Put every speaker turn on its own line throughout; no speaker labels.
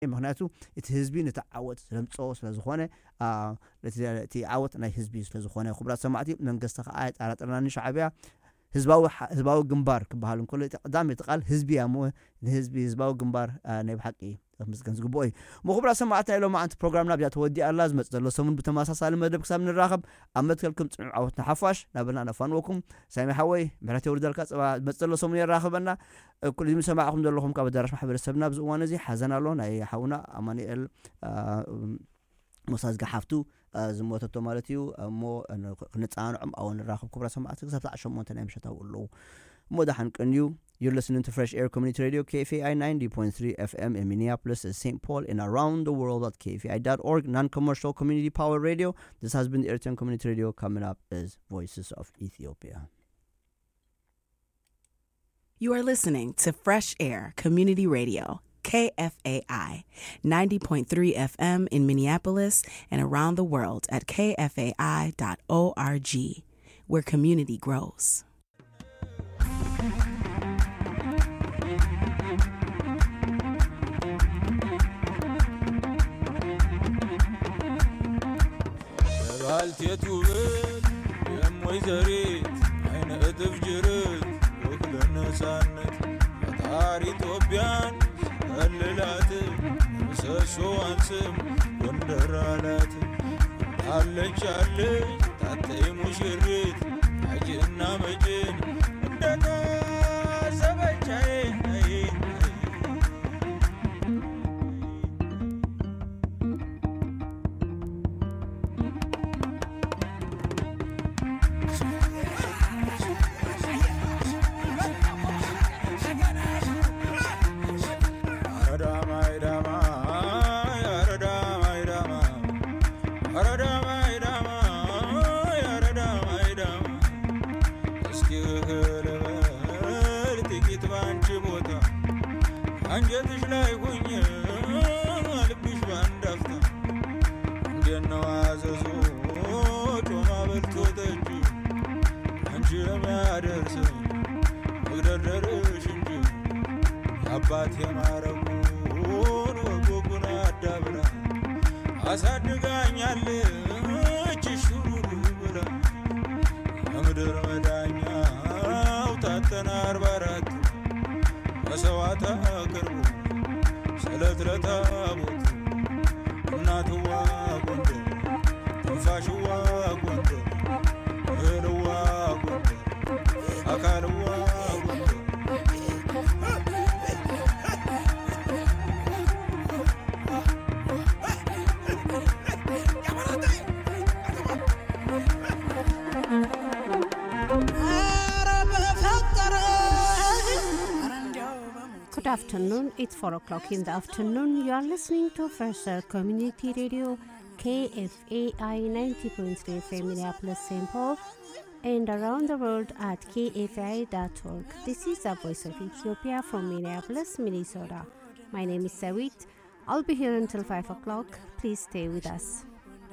ምክንያቱ እቲ ህዝቢ ነቲ ዓወት ስለምፆ ስለዝኾነ እቲ ዓወት ናይ ህዝቢ ስለዝኾነ ክቡራት ሰማዕቲ መንግስቲ ከዓ የጠራጥርና ንሻዕብያ ህዝባዊ ግንባር ክበሃል እንከሎ ቀዳሚ እቲ ቃል ህዝቢ እያ ሞ ንህዝቢ ህዝባዊ ግንባር ናይ ብሓቂ ምስገን ዝግብኦ እዩ ምክቡራት ሰማዕቲ ናይ ሎማ ዓንቲ ፕሮግራምና ብያ ተወዲእ ኣላ ዝመፅእ ዘሎ ሰሙን ብተመሳሳሊ መደብ ክሳብ ንራኸብ ኣብ መትከልኩም ፅኑዕ ዓወትና ሓፋሽ ናበልና ነፋንወኩም ሳሚ ሓወይ ምሕረት የውርደልካ ፀባ ዝመፅእ ዘሎ ሰሙን የራኽበና ኩሉ ሰማዕኹም ዘለኹም ካብ ኣዳራሽ ማሕበረሰብና ብዚ እዋን እዚ ሓዘን ኣሎ ናይ ሓውና ኣማኒኤል ሞሳዝጋ ሓፍቱ ዝሞተቶ ማለት እዩ እሞ ክንፃንዖም ኣብኡ ንራኸብ ክቡራት ሰማዕቲ ክሳብ ሰዓት ሸሞንተ ናይ ምሸት ኣብኡ ኣለዉ እሞ ዳሓን ቀንዩ You're listening to Fresh Air Community Radio, KFAI 90.3 FM in Minneapolis and St. Paul and around the world at KFAI.org, non commercial community power radio. This has been the Eritrean Community Radio. Coming up is Voices of Ethiopia.
You are listening to Fresh Air Community Radio, KFAI 90.3 FM in Minneapolis and around the world at kfai.org, where community grows.
ባልቴት ውበት የሞይ ዘሪት አይነ እጥፍ ጅርት ወክለ ነፃነት ፈጣሪ ኢትዮጵያን ከልላት ምሰሶዋን ስም ጎንደር አላት አለች አለች ታተይ ሙሽሪት አጅና መጭን እንደታዘበቻዬ አንጀትሽ ላይ ሁኝ ልብሽ ባንዳፍታ እንደነው አዘዞ ጮማ በልቶ ጠጅ አንቺ የሚያደርስ መግደርደርሽ እንጂ የአባት የማረጉን ወጎጉን አዳብራ አሳድጋኛለች ሹሩሩ ብላ የምድር መዳኛው ታተና አርባ አራት መሰዋዕት አቅርቡ ስለት ለታቦት እናትዋ ጎንደር ትንፋሽዋ ጎንደር እህልዋ ጎንደር አካልዋ ጎንደር
Good afternoon. It's 4 o'clock in the afternoon. You are listening to Fresher Community Radio, KFAI 90.3 FM Minneapolis, St. Paul, and around the world at kfai.org. This is the voice of Ethiopia from Minneapolis, Minnesota. My name is Sawit. I'll be here until 5 o'clock. Please stay with us.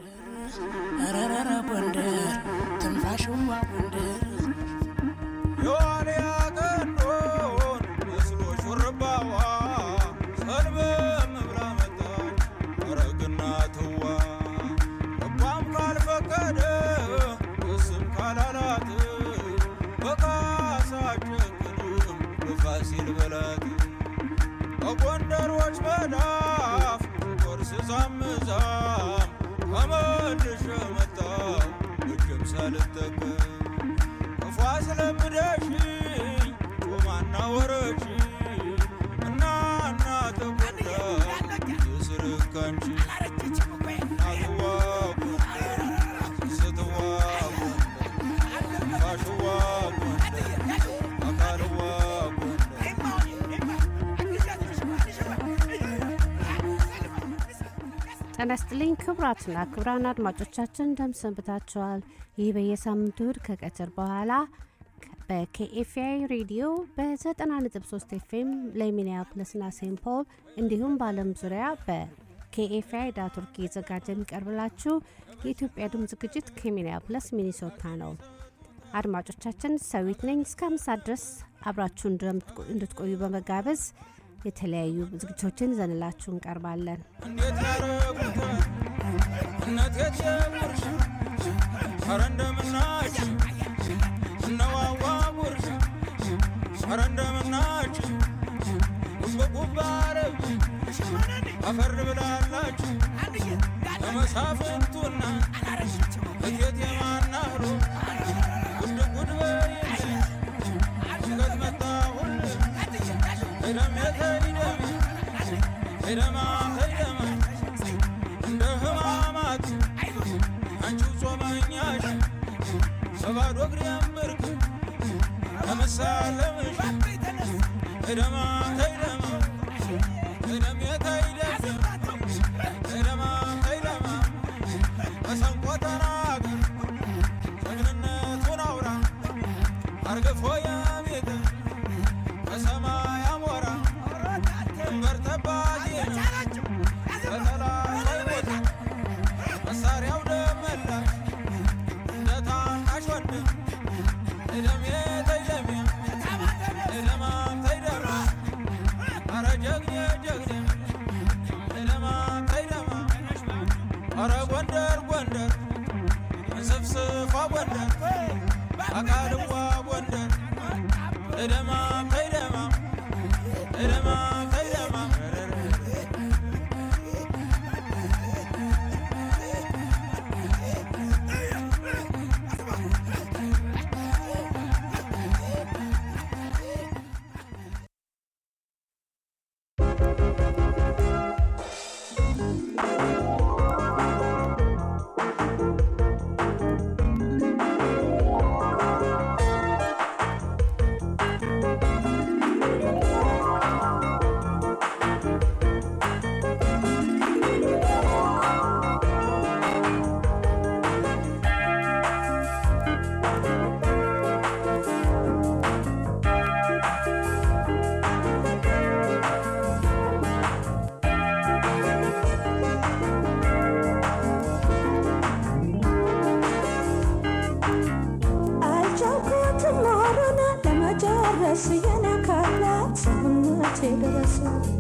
የዋልያ ቀንዶን መስሎ ሹርባዋ ሰልበም ብላ መጣች አረግና ትዋ ልቧም ካልፈቀደ እስም ካላላት በካሳ ጨክንም በፋሲል በላት በጎንደሮች መዳፍ ቆርስ ዛምዛም ተመልሼ መጣሁ እጅም ሳልጠቀም ክፉ አስለምደሽኝ ጮማና ወረች እና እና ተጎዳ የስርካንቺ እናትዋ ጎንደር ስትዋ ጎንደር ፋሽዋ ጎንደር አካልዋ ጎንደር
ጤና ይስጥልኝ ክቡራትና ክቡራን አድማጮቻችን እንደምሰንብታችኋል። ይህ በየሳምንቱ እሁድ ከቀትር በኋላ በኬኤፍአይ ሬዲዮ በ90.3 ኤፍኤም ለሚኒያፖሊስና ሴንት ፖል እንዲሁም በዓለም ዙሪያ በኬኤፍአይ ዳት ኦርግ እየዘጋጀ የሚቀርብላችሁ የኢትዮጵያ ድምፅ ዝግጅት ከሚኒያፖሊስ ሚኒሶታ ነው። አድማጮቻችን ሰዊት ነኝ። እስከ አምሳ ድረስ አብራችሁ እንድትቆዩ በመጋበዝ የተለያዩ ዝግጅቶችን ይዘንላችሁ እንቀርባለን።
እንዴት ያረጉታል እነት የትየጉርሻ ኧረ እንደምናችሁ እነዋዋ ጉርሻ ኧረ እንደምናችሁ ጉብጉብ አረግ አፈር ብላላችሁ ለመሳፍንቱና እቴት የማናህሮ ጉድ ጉድ በይል ድንገት መጣሁል ሄደም የተይደም ሄደማ ተይደማ እንደ ህማማት አንቺው ጾመኛሽ በባዶ እግሬ ምርክ ለመሳለምሽ ሄደማ ተይደማ ሄደም የተይደም ሄደማ ተይደማ መሰንቆ ተናገር ጀግንነቱን አውራ አርግፎ የቤት በሰማይ አሞራ ድንበር ጠባቂ በጠላት ቦታ መሳሪያው ደመላ እንደ ታናሽ ወንድም እደሜ ተይደሜ እደማ ተይደማ አረ ጀግኔ ጀግኔ እደማ ተይደማ አረ ጎንደር ጎንደር እንስፍስፏ ጎንደር አቃልዋ ጎንደር እደማ ተይደማ እደማ ተይደማ
አልቻልኩትም ኖሮና ለመጨረስ የነካላት ሰውነቴ ድረስ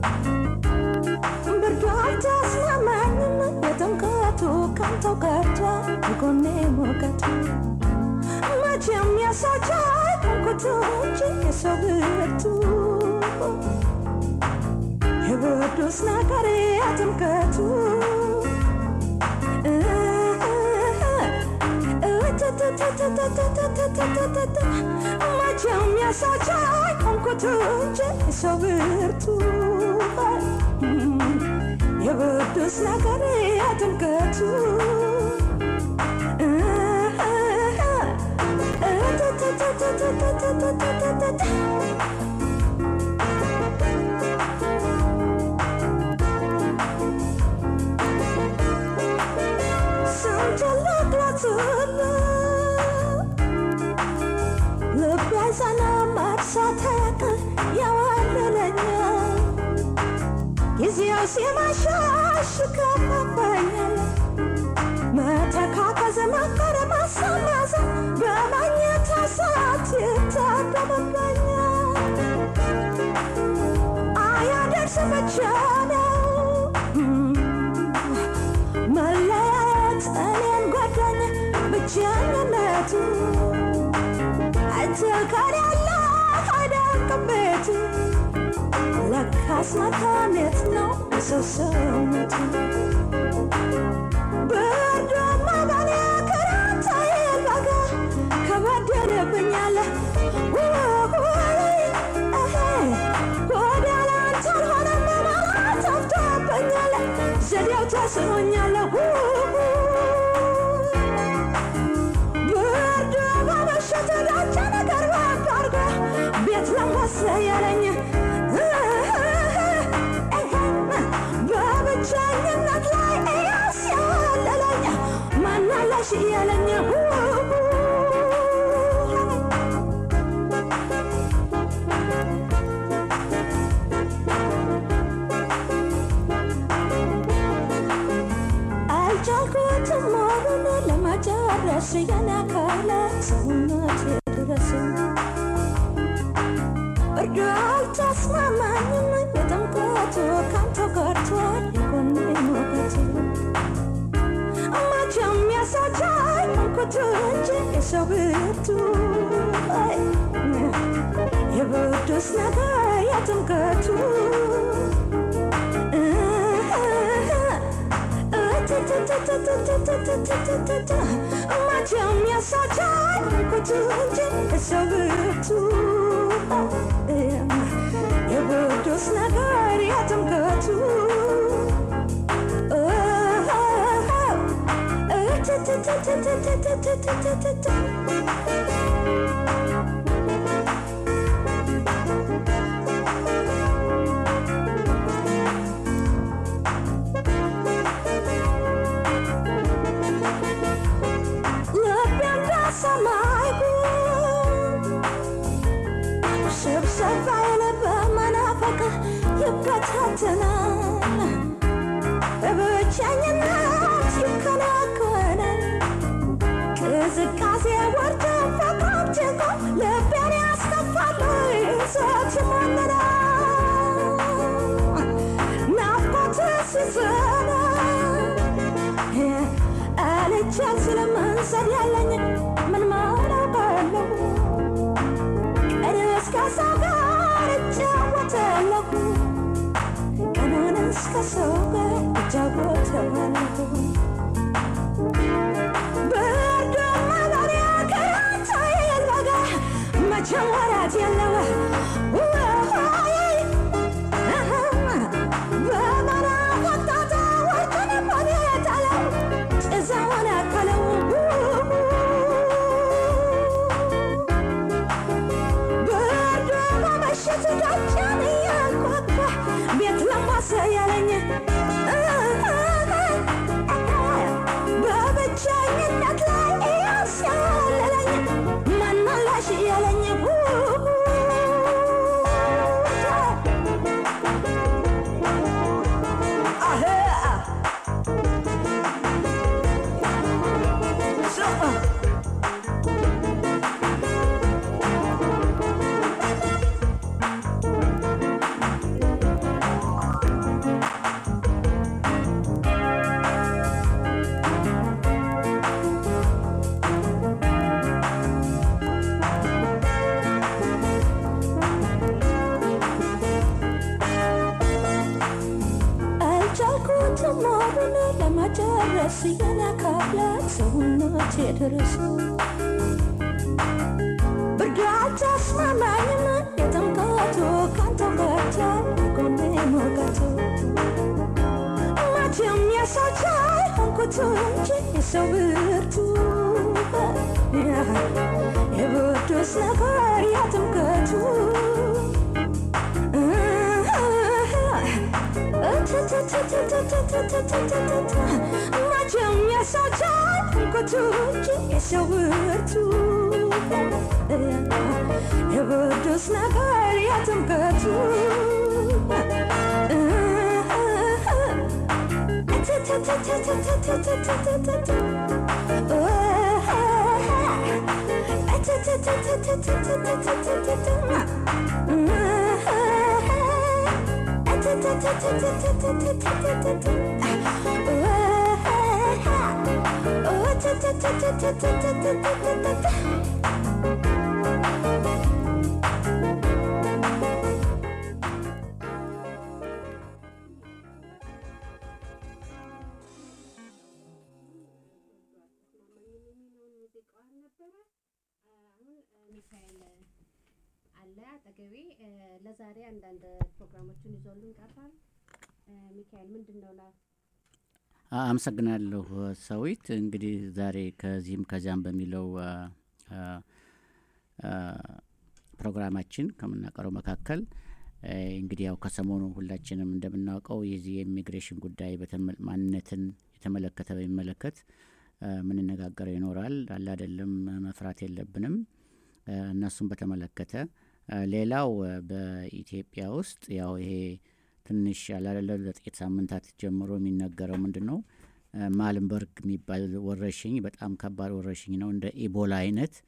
ብርዱ አልተስማማኝም የጥምቀቱ ከንተው ቀርቷ የጎኔ ሙቀቱ መቼም የሳቻ ቁንቁቱ እንጂ የሰው ብርቱ የብርዱስ ነገር የጥምቀቱ መቼም ያሳቻ ቆንኩት እንጂ ሰው ብርቱ የብዱስ ነገር የጥምቀቱ ስንት ልግለጽልህ ልብ ያዘነ መርሳት ያቅል ያዋልለኛል ጊዜው ሲመሻሽ ከፋፋኛል መተካከዝ መከረ ማሰማዘ በማግኘት ሰዓት ይታደምበኛል አያደርስ ብቻ ነው መለያየት እኔን ጎዳኝ ብቸኝነቱ አንተ ጋር ያለ አደርቅም ቤቱ ለካስ መታሜት ነው ሰው ሰውነቱ ብርዱማ በኔ ክረምት አይበጋ ከበደለብኛለ ወደ ላንተ አልሆነም ማለት አፍቶብኛለ ዘዴው ተስኖኛለሁ ብርድ በመሸት ዳቻ ነገር ባርጋ ቤት ለንጓስ ያለኝ በብቸኝነት ላይ እያስያለለኝ ማናለሽ እያለኝ አልቻልኩትም ሞሩን ለመጨረስ የነካለ ሰውነት ድረስ ብርዱ አልተስማማኝም የተንከቱ ካንተ ቀርቷል የጎኔ ሞገቱ መቼም ያሳቻኝ ሆንኩት እንጂ የሰው ብርቱ አይ፣ የብርዱስ ነገር የትምክህቱ መቼም ያሳቻኝ ሆንኩት እንጂ የሰው ብርቱ የብርዱስ ነገር የትምክህቱ ልቤ እንደ ሰማይ ጉም ስብሰባ ያለ በመናፈቅ ይበታተናል በብቸኝነት ይከናከናል ቅዝቃዜ ወርዶ ፈቃጅቆ ልቤን ያስከፋል ሰት ይሞልናል ናፍቆት ሲዘና አልቻል ስለመንሰድ ያለኝ ምን ማላውቃለሁ ቀን እስከ ሰው ጋር እጫወታለሁ ቀኑን እስከ ሰው ጋር እጫወታለሁ ብርድ መኖሪያ ከራንተ የለጋ መቼም ወራት የለው በመናፈቅ ጣጣ ወርቅን በቤታለው ጭዛውን አከለው ብርድ በመሽት ደጃን እያንኳኳ ቤት ለማሰ ያለኝ በብቸኝነት ላይ እያስያለለኝ መናላሽ ያለኝ አልቻልኩትም ሞሩን ለመጨረስ የነካብላት ሰውነቴ ድረስ ብርድ አልተስማማኝም የጥምቀቱ ካንተ ቀርቷል ጎኔ ሞገቱ መቼም ያሳቻይ ሆንኩት እንጂ የሰው ብርቱ የብርዱስ ነገር የጥምቀቱ መቼም ያሳቻል ሆንኩት እንጂ የሰው ብርቱ የብርዱስ ነገር የጥምቀቱ
ሚካኤል አለ አጠገቤ። ለዛሬ አንዳንድ ፕሮግራሞችን ይዞልን ቀርቧል። ሚካኤል ምንድን ነው ላ
አ- አመሰግናለሁ ሰዊት። እንግዲህ ዛሬ ከዚህም ከዚያም በሚለው አ፣ አ፣ አ፣ ፕሮግራማችን ከምናቀረው መካከል እ፣ እንግዲህ ያው ከሰሞኑ ሁላችንም እንደምናውቀው የዚህ የኢሚግሬሽን ጉዳይ በተመ- ማንነትን የተመለከተ በሚመለከት አ፣ የምንነጋገረው ይኖራል። አለ አይደለም መፍራት የለብንም አ፣ እነሱን በተመለከተ አ፣ ሌላው አ፣ በኢትዮጵያ ውስጥ ያው ይሄ ትንሽ ያላለ ለጥቂት ሳምንታት ጀምሮ የሚነገረው ምንድን ነው አ፣ ማልንበርግ የሚባል ወረርሽኝ በጣም ከባድ ወረርሽኝ ነው። እንደ ኢቦላ አይነት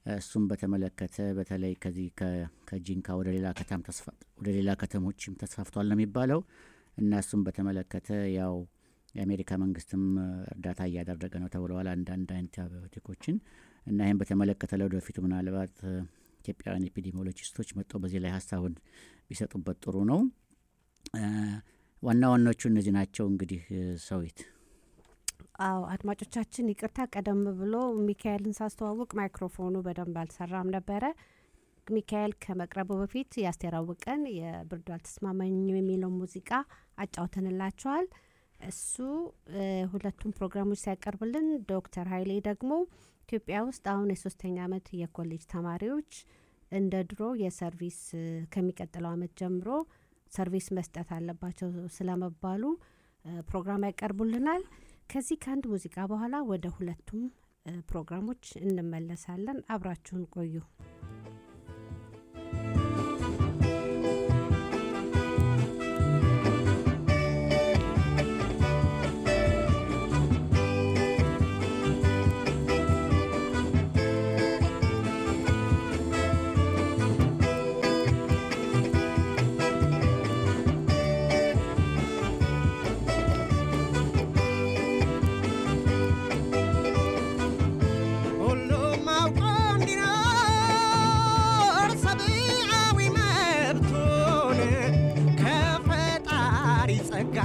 እሱም በተመለከተ በተለይ ከዚህ ከ- ከጂንካ ወደ ሌላ ከተም ተስፋ- ወደ ሌላ ከተሞችም ተስፋፍቷል ነው የሚባለው እና እሱም በተመለከተ ያው የአሜሪካ መንግስትም እ፣ እርዳታ እያደረገ ነው ተብለዋል አንዳንድ አንቲባዮቲኮችን እና ይህም በተመለከተ ለወደፊቱ ምናልባት እ፣ ኢትዮጵያውያን ኤፒዲሚዮሎጂስቶች መጥተው በዚህ ላይ ሀሳቡን ቢሰጡበት ጥሩ ነው። እ፣ ዋና ዋናዎቹ እነዚህ ናቸው። እንግዲህ እ፣ ሰዊት
አዎ አድማጮቻችን ይቅርታ፣ ቀደም ብሎ ሚካኤልን ሳስተዋውቅ ማይክሮፎኑ በደንብ አልሰራም ነበረ። ሚካኤል ከመቅረቡ በፊት ያስተራውቀን የብርዱ አልተስማማኝም የሚለው ሙዚቃ አጫውተንላቸዋል። እሱ እ፣ ሁለቱም ፕሮግራሞች ሲያቀርብልን፣ ዶክተር ሀይሌ ደግሞ ኢትዮጵያ ውስጥ አሁን የሶስተኛ አመት የኮሌጅ ተማሪዎች እንደ ድሮ የሰርቪስ እ፣ ከሚቀጥለው አመት ጀምሮ ሰርቪስ መስጠት አለባቸው ስለመባሉ እ፣ ፕሮግራም ያቀርቡልናል። ከዚህ ከአንድ ሙዚቃ በኋላ ወደ ሁለቱም እ፣ ፕሮግራሞች እንመለሳለን። አብራችሁን ቆዩ።
ሁሉም አውቆ እንዲኖር ሰብአዊ መብቱን ከፈጣሪ ጸጋ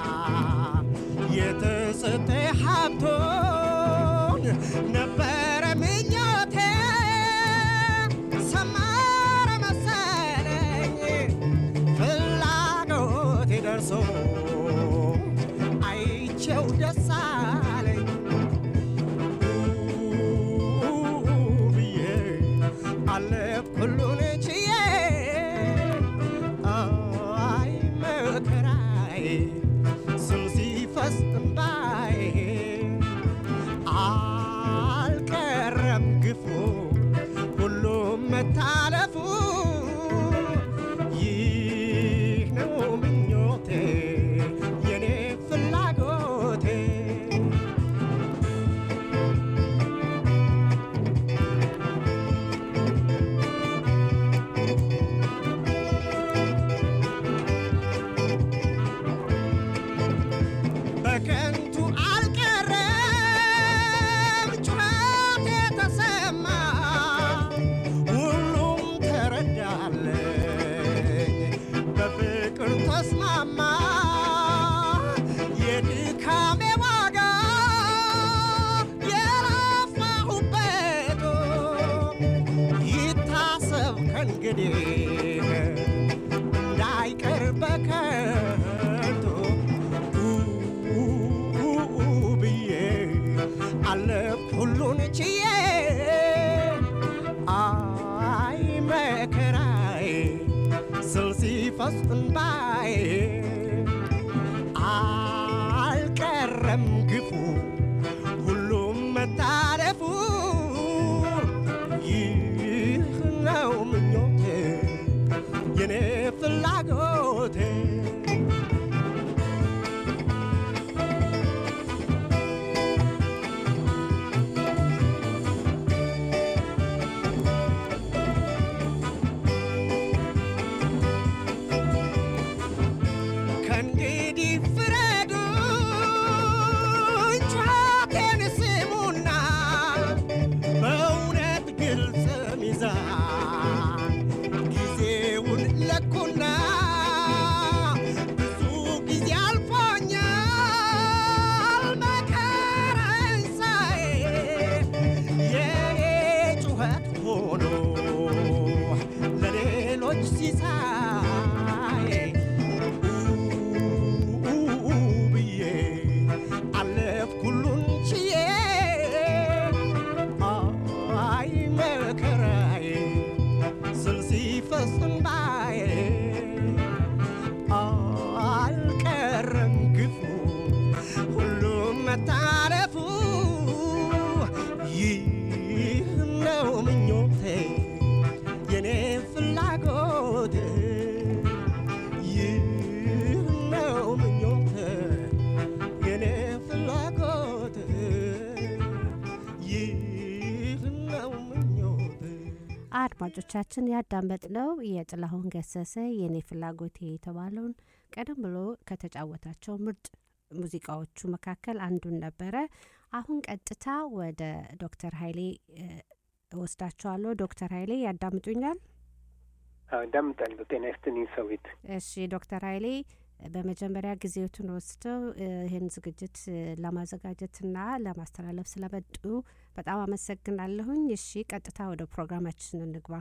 የተሰጠ ሀብቶን ነበረ ምኞቴ ሰመረ መሰለኝ ፍላጎቴ ደርሶ አይቼው ደስ አለኝ ብዬ አለፍ ሁሉን ችዬ አይ መከራዬ ስም ሲፈስ እንባዬ አልቀረም ግፉ ሁሉም መታለፉ ይህ ነው ምኞቴ የኔ ፍላጎቴ በከንቱ አልቀረም ጩኸት የተሰማ ሁሉም ተረዳለኝ በፍቅር ተስማማ የድካሜ ዋጋ የለፋሁበት ይታሰብ ከእንግዲህ እንዳይቀር በከንቱ ብዬ አለፍ ሁሉን ችዬ አይ መከራዬ ስል ሲፈስ እንባዬ አልቀረም ግፉ ሁሉም መታለፉ ይህ ነው ምኞቴ የኔ ፍላጎቴ ከእንግዲህ ፍረዱኝ
አድማጮቻችን ያዳመጥነው የጥላሁን ገሰሰ የኔ ፍላጎቴ የተባለውን ቀደም ብሎ ከተጫወታቸው ምርጥ ሙዚቃዎቹ መካከል አንዱን ነበረ። አሁን ቀጥታ ወደ ዶክተር ኃይሌ እ፣ እወስዳቸዋለሁ። ዶክተር ኃይሌ ያዳምጡኛል?
አዳምጣለሁ። ጤና ይስጥልኝ ሰዊት።
እሺ ዶክተር ኃይሌ በመጀመሪያ ጊዜዎትን ወስደው እ፣ ይህን ዝግጅት እ፣ ለማዘጋጀትና ለማስተላለፍ ስለመጡ በጣም አመሰግናለሁኝ። እሺ ቀጥታ ወደ ፕሮግራማችን እንግባ።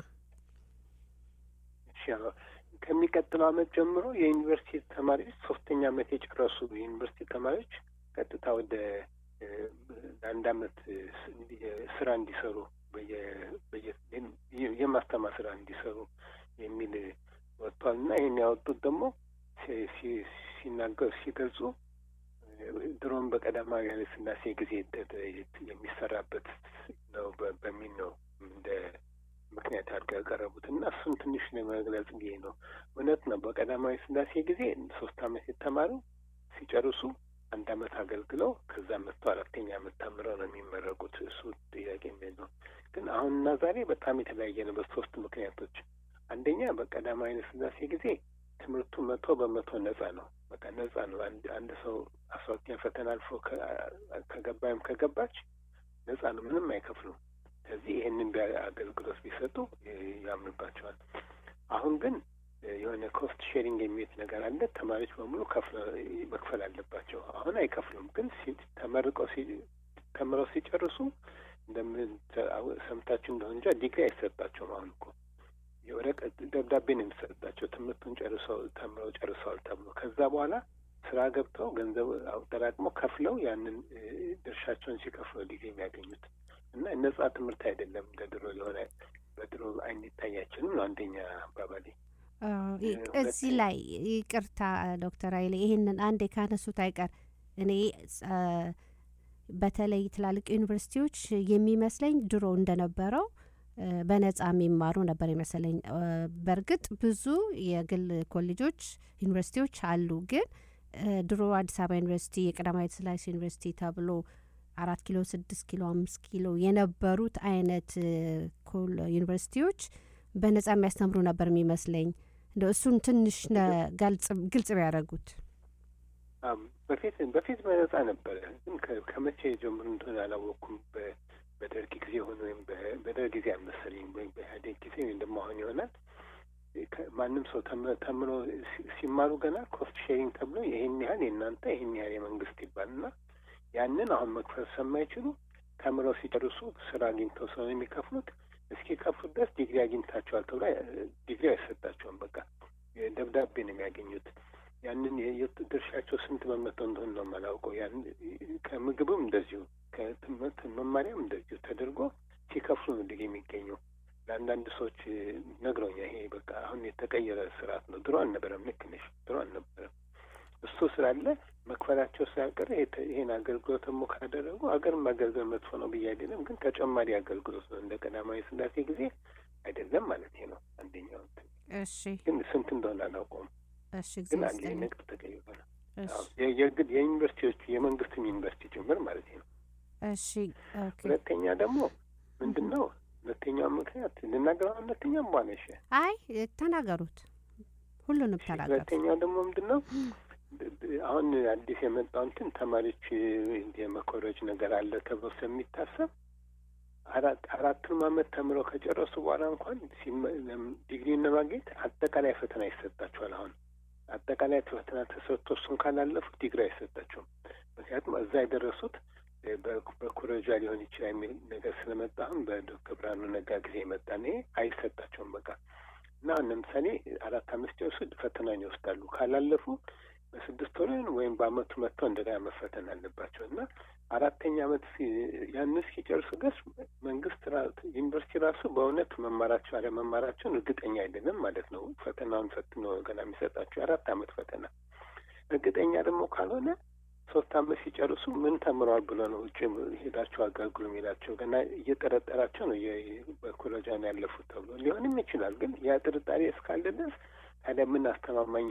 እሺ፣ አዎ። ከሚቀጥለው ዓመት ጀምሮ የዩኒቨርሲቲ ተማሪዎች ሶስተኛ ዓመት የጨረሱ የዩኒቨርሲቲ ተማሪዎች ቀጥታ ወደ እ፣ ለአንድ ዓመት እ፣ ስ- እንዲ- ስራ እንዲሰሩ በየ- በየ- የ- የማስተማር ስራ እንዲሰሩ የሚል ወጥቷል እና ይህን ያወጡት ደግሞ ሲ- ሲ- ሲናገሩ ሲገልጹ እ፣ ድሮም በቀዳማዊ ኃይለ ሥላሴ ጊዜ የተ- የሚሰራበት ነው በ- በሚል ነው እንደ ምክንያት አድርገው ያቀረቡት እና እሱን ትንሽ ለመግለጽ ብዬ ነው። እውነት ነው። በቀዳማዊ ሥላሴ ጊዜ ሶስት ዓመት የተማሩ ሲጨርሱ አንድ ዓመት አገልግለው ከዛ መጥተው አራተኛ ዓመት ተምረው ነው የሚመረቁት። እሱ ጥያቄ የሚል ነው። ግን አሁንና ዛሬ በጣም የተለያየ ነው በሶስት ምክንያቶች። አንደኛ በቀዳማዊ ኃይለ ሥላሴ ጊዜ ትምህርቱ መቶ በመቶ ነጻ ነው። በቃ ነጻ ነው። አንድ አንድ ሰው አስራ ሁለተኛ ፈተና አልፎ ከ- ከገባይም ከገባች ነጻ ነው። ምንም አይከፍሉም። ስለዚህ ይህንን ቢያ- አገልግሎት ቢሰጡ እ፣ ያምንባቸዋል። አሁን ግን እ፣ የሆነ ኮስት ሼሪንግ የሚሉት ነገር አለ። ተማሪዎች በሙሉ ከፍለ- መክፈል አለባቸው። አሁን አይከፍሉም። ግን ሲ- ተመርቀው ሲ- ተምረው ሲጨርሱ እንደምን ተ- አው- ሰምታችሁ እንደሆነ እንጃ ዲግሪ አይሰጣቸውም። አሁን እኮ የወረቀት ደብዳቤ ነው የሚሰጣቸው ትምህርቱን ጨርሰው ተምረው ጨርሰዋል ተብሎ ከዛ በኋላ ስራ ገብተው ገንዘብ አጠራቅመው ከፍለው ያንን እ፣ ድርሻቸውን ሲከፍሉ ዲግሪ የሚያገኙት እና ነጻ ትምህርት አይደለም እንደ ድሮ የሆነ በድሮ አይን ይታያችንም ነው አንደኛ አባባሌ።
አዎ፣ ይ-
እ፣
እዚህ
ሁለተኛ-
ላይ ይቅርታ ዶክተር ኃይሌ ይህንን አንዴ ካነሱት አይቀር እኔ አ፣ በተለይ ትላልቅ ዩኒቨርሲቲዎች የሚመስለኝ ድሮ እንደነበረው እ፣ በነጻ የሚማሩ ነበር ይመስለኝ። እ፣ በእርግጥ ብዙ የግል ኮሌጆች ዩኒቨርሲቲዎች አሉ። ግን እ፣ ድሮ አዲስ አበባ ዩኒቨርሲቲ፣ የቀዳማዊት ሥላሴ ዩኒቨርሲቲ ተብሎ አራት ኪሎ፣ ስድስት ኪሎ፣ አምስት ኪሎ የነበሩት አይነት እ፣ ኮል ዩኒቨርሲቲዎች በነጻ የሚያስተምሩ ነበር የሚመስለኝ። እንደ እሱን ትንሽ ነ- ገልጽ- ግልጽ ቢያደርጉት።
አም፣ በፊት በፊት በነጻ ነበረ፣ ግን ከ- ከመቼ ጀምሮ እንደሆነ አላወቅኩም። በ- በደርግ ጊዜ ሆነ ወይም በ- በደርግ ጊዜ አልመሰለኝም ወይም በኢህአዴግ ጊዜ ወይም ደግሞ አሁን ይሆናል። ከ- ማንም ሰው ተም- ተምሮ ሲ- ሲማሩ ገና ኮስት ሼሪንግ ተብሎ ይህን ያህል የእናንተ ይህን ያህል የመንግስት ይባልና ያንን አሁን መክፈል ስለማይችሉ ተምረው ሲጨርሱ ስራ አግኝተው ስለሆነ የሚከፍሉት እስኪከፍሉ ድረስ ዲግሪ አግኝታቸዋል ተብሎ እ፣ ዲግሪ አይሰጣቸውም። በቃ ደብዳቤ ነው የሚያገኙት። ያንን የ- የት ድርሻቸው ስንት በመቶ እንደሆነ ነው የማላውቀው። ያን ከምግብም እንደዚሁ ከትምህርት መማሪያም እንደዚሁ ተደርጎ ሲከፍሉ ነው ዲግሪ የሚገኘው። ለአንዳንድ ሰዎች እ፣ ነግረውኛል። ይሄ በቃ አሁን የተቀየረ ስርዓት ነው። ድሮ አልነበረም። ልክ ነሽ። ድሮ አልነበረም። እሱ ስላለ መክፈላቸው ስላልቀረ ይሄ- ይሄን አገልግሎት ደግሞ ካደረጉ አገር ማገልገል መጥፎ ነው ብዬ አይደለም፣ ግን ተጨማሪ አገልግሎት ነው። እንደ ቀዳማዊ ሥላሴ ጊዜ አይደለም ማለት ነው። አንደኛው እንትን
እሺ
ግን ስንት እንደሆነ አላውቀውም።
እሺ ጊዜ
ግን አለ
ይስጥልኝ።
ነገር ተቀይሯል።
እሺ
አዎ፣ የ- የግል የዩኒቨርሲቲዎቹ የመንግስትም ዩኒቨርሲቲ ጭምር ማለት ነው።
እሺ ኦኬ።
ሁለተኛ ደግሞ ምንድን ነው ሁለተኛው ምክንያት ልናገረው ሁለተኛም በኋላ እሺ
አይ ተናገሩት፣ ሁሉንም ተናገሩት።
ሁለተኛው ደግሞ ምንድን ነው አሁን አዲስ የመጣው እንትን ተማሪዎች የመኮረጅ ነገር አለ ተብሎ ስለሚታሰብ አራት አራቱን አመት ተምረው ከጨረሱ በኋላ እንኳን ሲመ- ለም- ዲግሪውን ለማግኘት አጠቃላይ ፈተና ይሰጣቸዋል። አሁን አጠቃላይ ፈተና ተሰጥቶ እሱን ካላለፉ ዲግሪ አይሰጣቸውም። ምክንያቱም እዛ የደረሱት እ፣ በ- በኩረጃ ሊሆን ይችላል የሚል ነገር ስለመጣ አሁን በዶክተር ብርሃኑ ነጋ ጊዜ የመጣ ነው። ይሄ አይሰጣቸውም በቃ እና አሁን ለምሳሌ አራት አምስት ጨርሱ ፈተናን ይወስዳሉ። ካላለፉ በስድስት ወር ወይም በአመቱ መጥተው እንደገና መፈተን አለባቸው እና አራተኛ አመት ሲ- ያን እስኪጨርሱ ድረስ መንግስት ራ- ዩኒቨርሲቲ ራሱ በእውነት መማራቸው አለመማራቸውን እርግጠኛ አይደለም ማለት ነው። ፈተናውን ፈትኖ ገና የሚሰጣቸው የአራት አመት ፈተና እርግጠኛ ደግሞ ካልሆነ ሶስት አመት ሲጨርሱ ምን ተምረዋል ብሎ ነው ውጭ ሄዳቸው አገልግሎ የሚላቸው ገና እየጠረጠራቸው ነው የ- በኮሌጃ ነው ያለፉት ተብሎ ሊሆንም ይችላል። ግን ያ ጥርጣሬ እስካለ ድረስ ታዲያ ምን አስተማማኝ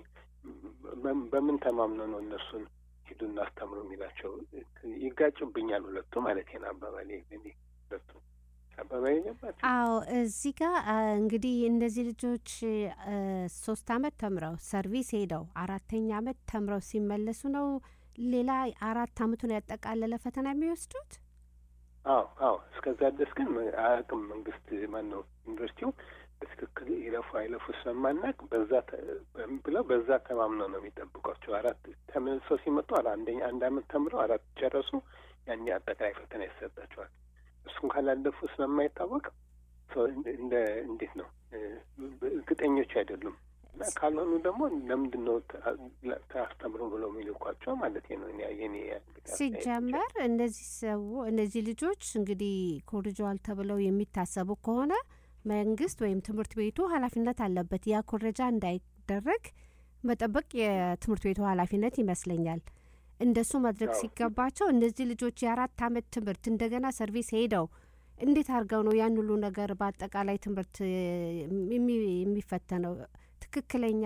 በም- በምን ተማምነው ነው እነሱን ሂዱ እናስተምሩ የሚላቸው? ይጋጩብኛል ሁለቱ ማለት ነው አባባሌ እኔ ሁለቱ አበባ የገባቸው
አዎ እዚህ ጋር አ፣ እንግዲህ እነዚህ ልጆች አ፣ ሶስት አመት ተምረው ሰርቪስ ሄደው አራተኛ አመት ተምረው ሲመለሱ ነው ሌላ አራት አመቱን ያጠቃለለ ፈተና የሚወስዱት።
አዎ አዎ እስከዛ ድረስ ግን አያውቅም መንግስት ማን ነው ዩኒቨርሲቲው በትክክል ይለፉ አይለፉ ስለማናቅ በዛ ተ- ብለው በዛ ተማምነው ነው የሚጠብቋቸው። አራት ተመልሰው ሲመጡ አላ አንደኛ አንድ አመት ተምረው አራት ጨረሱ፣ ያኔ አጠቃላይ ፈተና ይሰጣቸዋል። እሱን ካላለፉ ስለማይታወቅ ሰው እንደ- እንደ እንዴት ነው እ፣ እርግጠኞች አይደሉም እና ካልሆኑ ደግሞ ለምንድን ነው ታስተምሩ ብለው የሚልኳቸው ማለት ነው። እኔ የኔ እንግዲህ አስተያየት ብቻ።
ሲጀመር እነዚህ ሰው እነዚህ ልጆች እንግዲህ ኮርጀዋል ተብለው የሚታሰቡ ከሆነ መንግስት ወይም ትምህርት ቤቱ ኃላፊነት አለበት። ያ ኮረጃ እንዳይደረግ መጠበቅ የትምህርት ቤቱ ኃላፊነት ይመስለኛል። እንደሱ ማድረግ
አዎ።
ሲገባቸው እነዚህ ልጆች የአራት አመት ትምህርት እንደገና ሰርቪስ ሄደው እንዴት አድርገው ነው ያን ሁሉ ነገር በአጠቃላይ ትምህርት እ፣ የሚ- የሚፈተነው? ትክክለኛ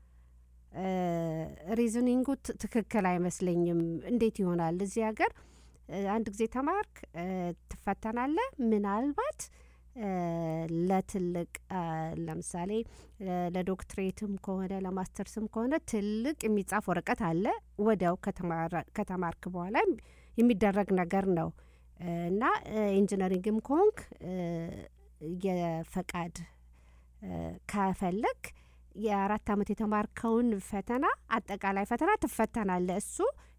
ሪዝኒንጉ ት- ትክክል አይመስለኝም። እንዴት ይሆናል? እዚህ ሀገር እ፣ አንድ ጊዜ ተማርክ እ፣ ትፈተናለህ። ምናልባት እ፣ ለትልቅ እ፣ ለምሳሌ እ፣ ለዶክትሬትም ከሆነ ለማስተርስም ከሆነ ትልቅ የሚጻፍ ወረቀት አለ። ወዲያው ከተማራ- ከተማርክ በኋላ የሚደረግ ነገር ነው እ፣ እና እ፣ ኢንጂነሪንግም ከሆንክ እ፣ የፈቃድ እ፣ ከፈለግ የአራት አመት የተማርከውን ፈተና አጠቃላይ ፈተና ትፈተናለህ። እሱ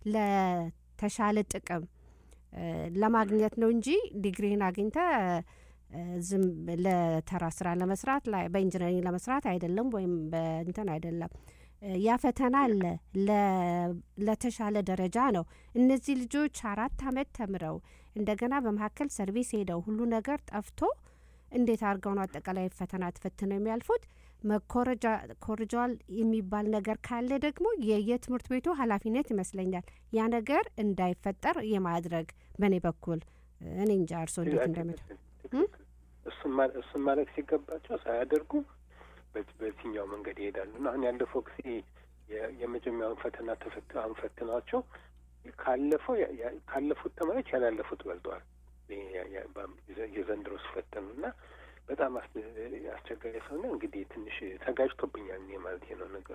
ለተሻለ ጥቅም እ፣ ለማግኘት ነው እንጂ ዲግሪህን አግኝተ እ፣ ዝም ለተራ ስራ ለመስራት ላይ በኢንጂነሪንግ ለመስራት አይደለም፣ ወይም በእንትን አይደለም። እ፣ ያ ፈተና አለ ለ- ለተሻለ ደረጃ ነው። እነዚህ ልጆች አራት አመት ተምረው እንደገና በመካከል ሰርቪስ ሄደው ሁሉ ነገር ጠፍቶ እንዴት አድርገው ነው አጠቃላይ ፈተና ተፈትነው የሚያልፉት? መኮረጃ ኮርጃል የሚባል ነገር ካለ ደግሞ የየትምህርት ቤቱ ኃላፊነት ይመስለኛል ያ ነገር እንዳይፈጠር የማድረግ በእኔ በኩል እኔ እንጃ እርሶ እንዴት እንደምት
ትክክል። እሱን ማ- እሱን ማለት ሲገባቸው ሳያደርጉ በዚህ- በዚህኛው መንገድ ይሄዳሉ እና አሁን ያለፈው ጊዜ የ- የመጀመሪያውን ፈተና ተፈት አሁን ፈትኗቸው ካለፈው ያ- ያ- ካለፉት ተማሪዎች ያላለፉት በልጠዋል። ይሄ ያ- ያ- በአም- የዘ- የዘንድሮ ሲፈተኑ እና በጣም አስ- አስቸጋሪ ሰውና እንግዲህ ትንሽ ተጋጅቶብኛል እኔ ማለት ነው ነገሩ።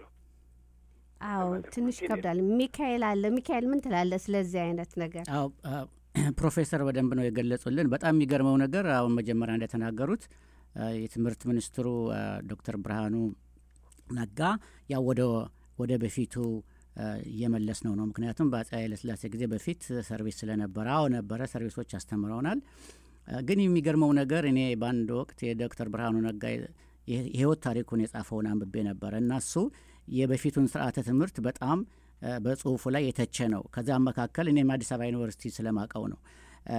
አዎ
ለማድረግ
ትንሽ
ነው።
ይከብዳል ሚካኤል አለ ሚካኤል ምን ትላለ ስለዚህ አይነት ነገር
አዎ አ- ፕሮፌሰር በደንብ ነው የገለጹልን። በጣም የሚገርመው ነገር አሁን መጀመሪያ እንደተናገሩት አ፣ የትምህርት ሚኒስትሩ አ፣ ዶክተር ብርሃኑ ነጋ ያው ወደ ወደ በፊቱ አ፣ እየመለስ ነው ነው ምክንያቱም በአፄ ኃይለሥላሴ ጊዜ በፊት ሰርቪስ ስለነበረ አዎ ነበረ ሰርቪሶች አስተምረውናል። አ፣ ግን የሚገርመው ነገር እኔ በአንድ ወቅት የዶክተር ብርሃኑ ነጋ የ- የህይወት ታሪኩን የጻፈውን አንብቤ ነበረ እና እሱ የበፊቱን ስርዓተ ትምህርት በጣም አ፣ በጽሁፉ ላይ የተቸ ነው። ከዛም መካከል እኔም አዲስ አበባ ዩኒቨርሲቲ ስለማቀው ነው። አ፣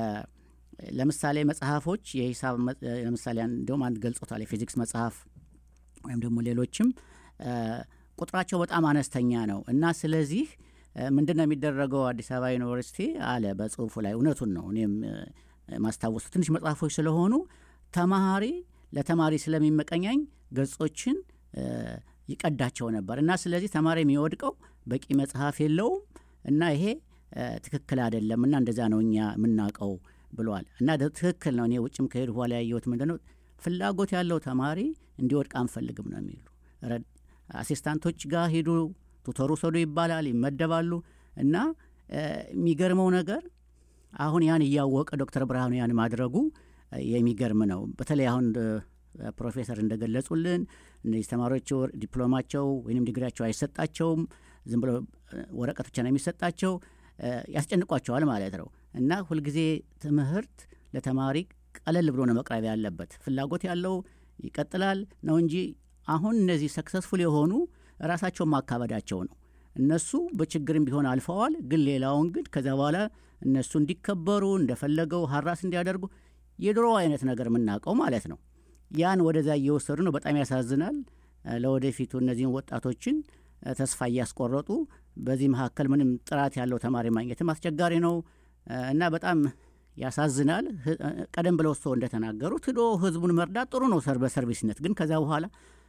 ለምሳሌ መጽሐፎች የሂሳብ መ- ለምሳሌ አን- እንዲሁም አንድ ገልጾታል የፊዚክስ መጽሐፍ ወይም ደግሞ ሌሎችም አ፣ ቁጥራቸው በጣም አነስተኛ ነው እና ስለዚህ ምንድን ነው የሚደረገው አዲስ አበባ ዩኒቨርሲቲ አለ በጽሁፉ ላይ እውነቱን ነው እኔም አ፣ ማስታወሱ ትንሽ መጽሐፎች ስለሆኑ ተማሪ ለተማሪ ስለሚመቀኛኝ ገጾችን አ፣ ይቀዳቸው ነበር እና ስለዚህ ተማሪ የሚወድቀው በቂ መጽሐፍ የለውም እና ይሄ አ፣ ትክክል አይደለም እና እንደዛ ነው እኛ የምናውቀው ብሏል እና ደ- ትክክል ነው። እኔ ውጭም ከሄዱ በኋላ ያየሁት ምንድን ነው ፍላጎት ያለው ተማሪ እንዲወድቅ አንፈልግም ነው የሚሉ ረድ- አሲስታንቶች ጋር ሂዱ ቱተሩ ሰዱ ይባላል ይመደባሉ እና አ፣ የሚገርመው ነገር አሁን ያን እያወቀ ዶክተር ብርሃኑ ያን ማድረጉ አ፣ የሚገርም ነው። በተለይ አሁን አ፣ ፕሮፌሰር እንደገለጹልን እነዚህ ተማሪዎች ወር- ዲፕሎማቸው ወይም ዲግሪያቸው አይሰጣቸውም። ዝም ብሎ አ፣ ወረቀት ብቻ ነው የሚሰጣቸው። አ፣ ያስጨንቋቸዋል ማለት ነው እና ሁልጊዜ ትምህርት ለተማሪ ቀለል ብሎ ነው መቅረብ ያለበት። ፍላጎት ያለው ይቀጥላል ነው እንጂ አሁን እነዚህ ሰክሰስፉል የሆኑ ራሳቸውን ማካበዳቸው ነው። እነሱ በችግርም ቢሆን አልፈዋል። ግን ሌላውን ግን ከዚያ በኋላ እነሱ እንዲከበሩ እንደፈለገው ሀራስ እንዲያደርጉ የድሮ አይነት ነገር የምናውቀው ማለት ነው። ያን ወደዛ እየወሰዱ ነው። በጣም ያሳዝናል። እ፣ ለወደፊቱ እነዚህን ወጣቶችን እ፣ ተስፋ እያስቆረጡ በዚህ መካከል ምንም ጥራት ያለው ተማሪ ማግኘትም አስቸጋሪ ነው እ፣ እና በጣም ያሳዝናል። ህ- እ፣ ቀደም ብለው ሰው እንደተናገሩት ሂዶ ህዝቡን መርዳት ጥሩ ነው ሰር በሰርቪስነት ግን ከዛ በኋላ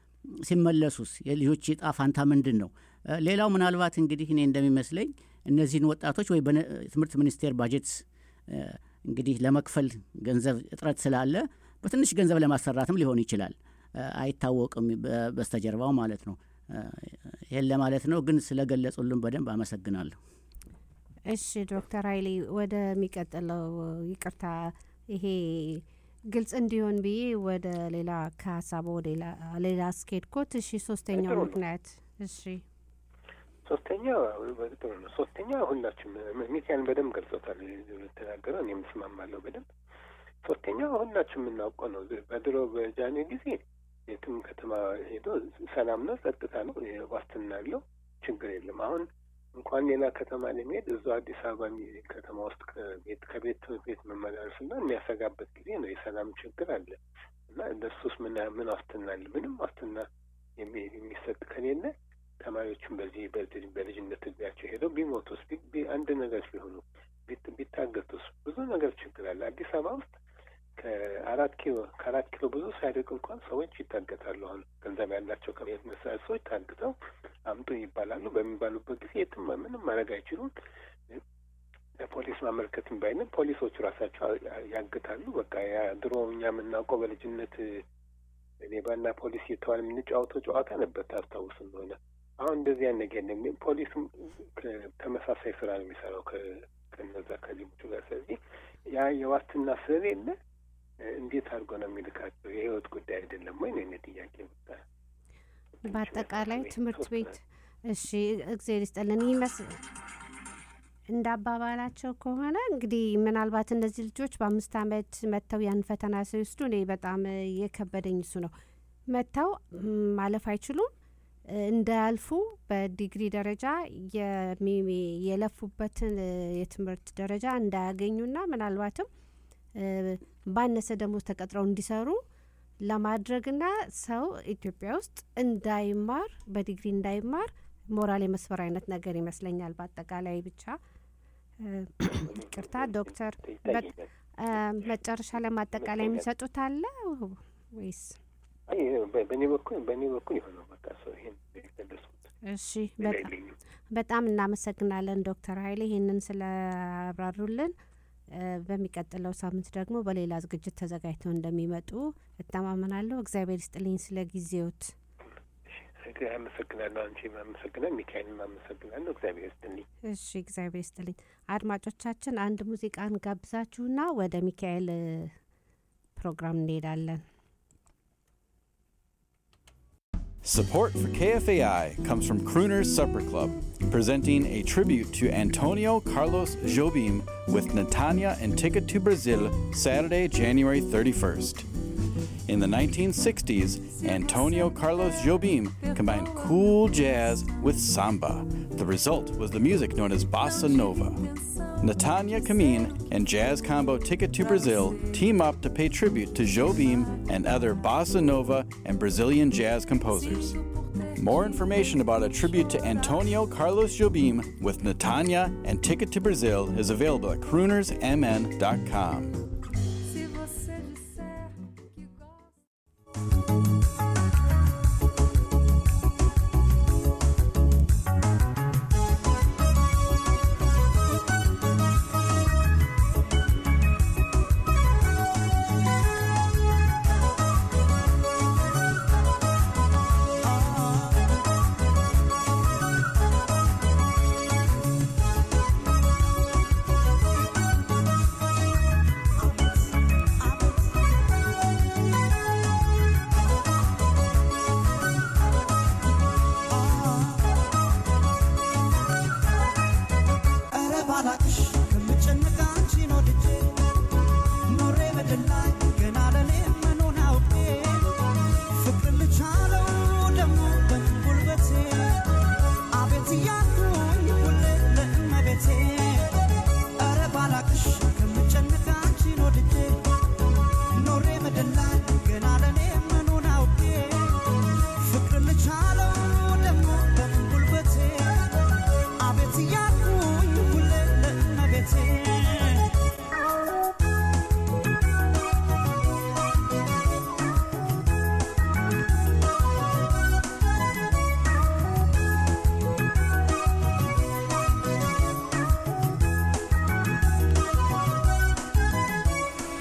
ሲመለሱስ የልጆች ዕጣ ፋንታ ምንድን ነው? እ፣ ሌላው ምናልባት እንግዲህ እኔ እንደሚመስለኝ እነዚህን ወጣቶች ወይ በትምህርት ሚኒስቴር ባጀት እ፣ እንግዲህ ለመክፈል ገንዘብ እጥረት ስላለ በትንሽ ገንዘብ ለማሰራትም ሊሆን ይችላል። አይታወቅም በስተጀርባው ማለት ነው። ይህን ለማለት ነው። ግን ስለገለጹልን በደንብ አመሰግናለሁ።
እሺ ዶክተር ኃይሌ ወደሚቀጥለው ይቅርታ፣ ይሄ ግልጽ እንዲሆን ብዬ ወደ ሌላ ከሀሳቡ ወደ ሌላ አስኬድኮት። እሺ ሶስተኛው ምክንያት እሺ
ሶስተኛው ጥሩ ነው። ሶስተኛ ሁላችሁም ሚካኤልን በደንብ ገልጾታል የተናገረው እኔም እስማማለሁ በደንብ ሶስተኛው ሁላችሁም የምናውቀው ነው። በድሮ በጃኔ ጊዜ የትም ከተማ ሄዶ ሰላም ነው፣ ጸጥታ ነው፣ ዋስትና አለው፣ ችግር የለም። አሁን እንኳን ሌላ ከተማ ለመሄድ እዛው አዲስ አበባ ከተማ ውስጥ ከቤት ከቤት ቤት መመላለስና የሚያሰጋበት ጊዜ ነው። የሰላም ችግር አለ እና ለሱስ ምን ምን ዋስትና አለ? ምንም ዋስትና የሚሰጥ ከሌለ ተማሪዎቹም በዚህ በልጅነት እድሜያቸው ሄደው ቢሞቱስ፣ አንድ ነገር ቢሆኑ፣ ቢታገቱስ፣ ብዙ ነገር ችግር አለ። አዲስ አበባ ውስጥ ከአራት ኪሎ ከአራት ኪሎ ብዙ ሳይርቅ እንኳን ሰዎች ይታገታሉ። አሁን ገንዘብ ያላቸው ከቤት መሳሪያ ሰዎች ታግተው አምጡ ይባላሉ። በሚባሉበት ጊዜ የትም ምንም ማድረግ አይችሉም። ለፖሊስ ማመልከትም ባይንም ፖሊሶቹ ራሳቸው ያግታሉ። በቃ ያ ድሮ እኛ የምናውቀው በልጅነት ሌባና ፖሊስ የተባለ የምንጫወተው ጨዋታ ነበር ታስታውስ እንደሆነ። አሁን እንደዚህ ያን ነገር የለም። ፖሊስም ተመሳሳይ ስራ ነው የሚሰራው ከነዛ ከሌቦቹ ጋር። ስለዚህ ያ የዋስትና ስለሌለ እንዴት አድርጎ ነው የሚልካቸው? የህይወት ጉዳይ አይደለም ወይ ነው የእኔ ጥያቄ።
በአጠቃላይ ትምህርት ቤት እሺ፣ እግዜር ይስጠልን ይመስ እንደ አባባላቸው ከሆነ እንግዲህ ምናልባት እነዚህ ልጆች በአምስት አመት መጥተው ያን ፈተና ሲወስዱ እኔ በጣም የከበደኝ እሱ ነው። መጥተው ማለፍ አይችሉም እንዳያልፉ በዲግሪ ደረጃ የለፉበትን የትምህርት ደረጃ እንዳያገኙና ምናልባትም ባነሰ ደሞዝ ተቀጥረው እንዲሰሩ ለማድረግና ሰው ኢትዮጵያ ውስጥ እንዳይማር በዲግሪ እንዳይማር ሞራል የመስበር አይነት ነገር ይመስለኛል። በአጠቃላይ ብቻ ይቅርታ ዶክተር፣ መጨረሻ ላይ ማጠቃላይ የሚሰጡት አለ ወይስ?
በእኔ በኩል በእኔ በኩል የሆነው በቃ ሰው ይሄን የገለጽኩት።
እሺ በጣም እናመሰግናለን ዶክተር ኃይሌ ይህንን ስላብራሩልን። በሚቀጥለው ሳምንት ደግሞ በሌላ ዝግጅት ተዘጋጅተው እንደሚመጡ እተማመናለሁ። እግዚአብሔር ይስጥልኝ ስለ ጊዜዎት።
አመሰግናለሁ። አንቺ አመሰግናል። ሚካኤልን አመሰግናለሁ። እግዚአብሔር ይስጥልኝ።
እሺ እግዚአብሔር ይስጥልኝ። አድማጮቻችን አንድ ሙዚቃን ጋብዛችሁና ወደ ሚካኤል ፕሮግራም እንሄዳለን።
Support for KFAI comes from Crooner's Supper Club, presenting a tribute to Antonio Carlos Jobim with Natanya and Ticket to Brazil Saturday, January 31st. In the 1960s, Antonio Carlos Jobim combined cool jazz with samba. The result was the music known as bossa nova. Natanya Kamin and jazz combo Ticket to Brazil team up to pay tribute to Jobim and other bossa nova and Brazilian jazz composers. More information about a tribute to Antonio Carlos Jobim with Natanya and Ticket to Brazil is available at croonersmn.com.
Thank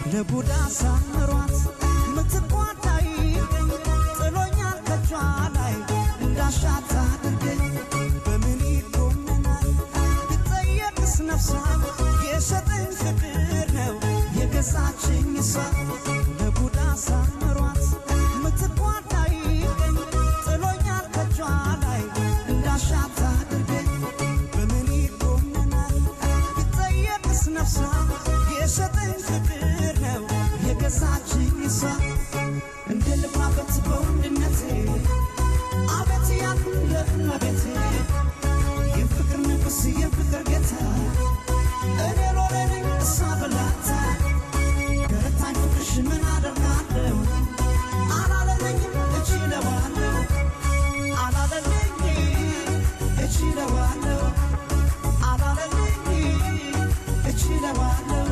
ለቡዳ ሳምሯት ምትቋዳይ ጥሎኛል ከጇ ላይ እንዳሻት አድርገኝ በምን ይጎመናል ብጠየቅስ ነፍሷ የሰጠኝ ፍቅር ነው የገዛችኝ እሷ ለቡዳ ሳምሯት ምትቋዳይ ጥሎኛል ከጇ ላይ እንዳሻት አድርገኝ በምን ይጎመናል ብጠየቅስ ነፍሷ የሰጠኝ ፍቅር ነው የገዛችኝ እሷ እንደ ልባበት በወንድነቴ አቤት ያልኩ ለእመቤቴ የፍቅር ንጉሥ የፍቅር ጌታ እኔ ሎሌ ነኝ እሷ በላታ ገረታኝ ፍቅርሽ ምን አደርጋለሁ አላለለኝም እችለዋለሁ አላለለኝ እችለዋለሁ አላለለኝ እችለዋለሁ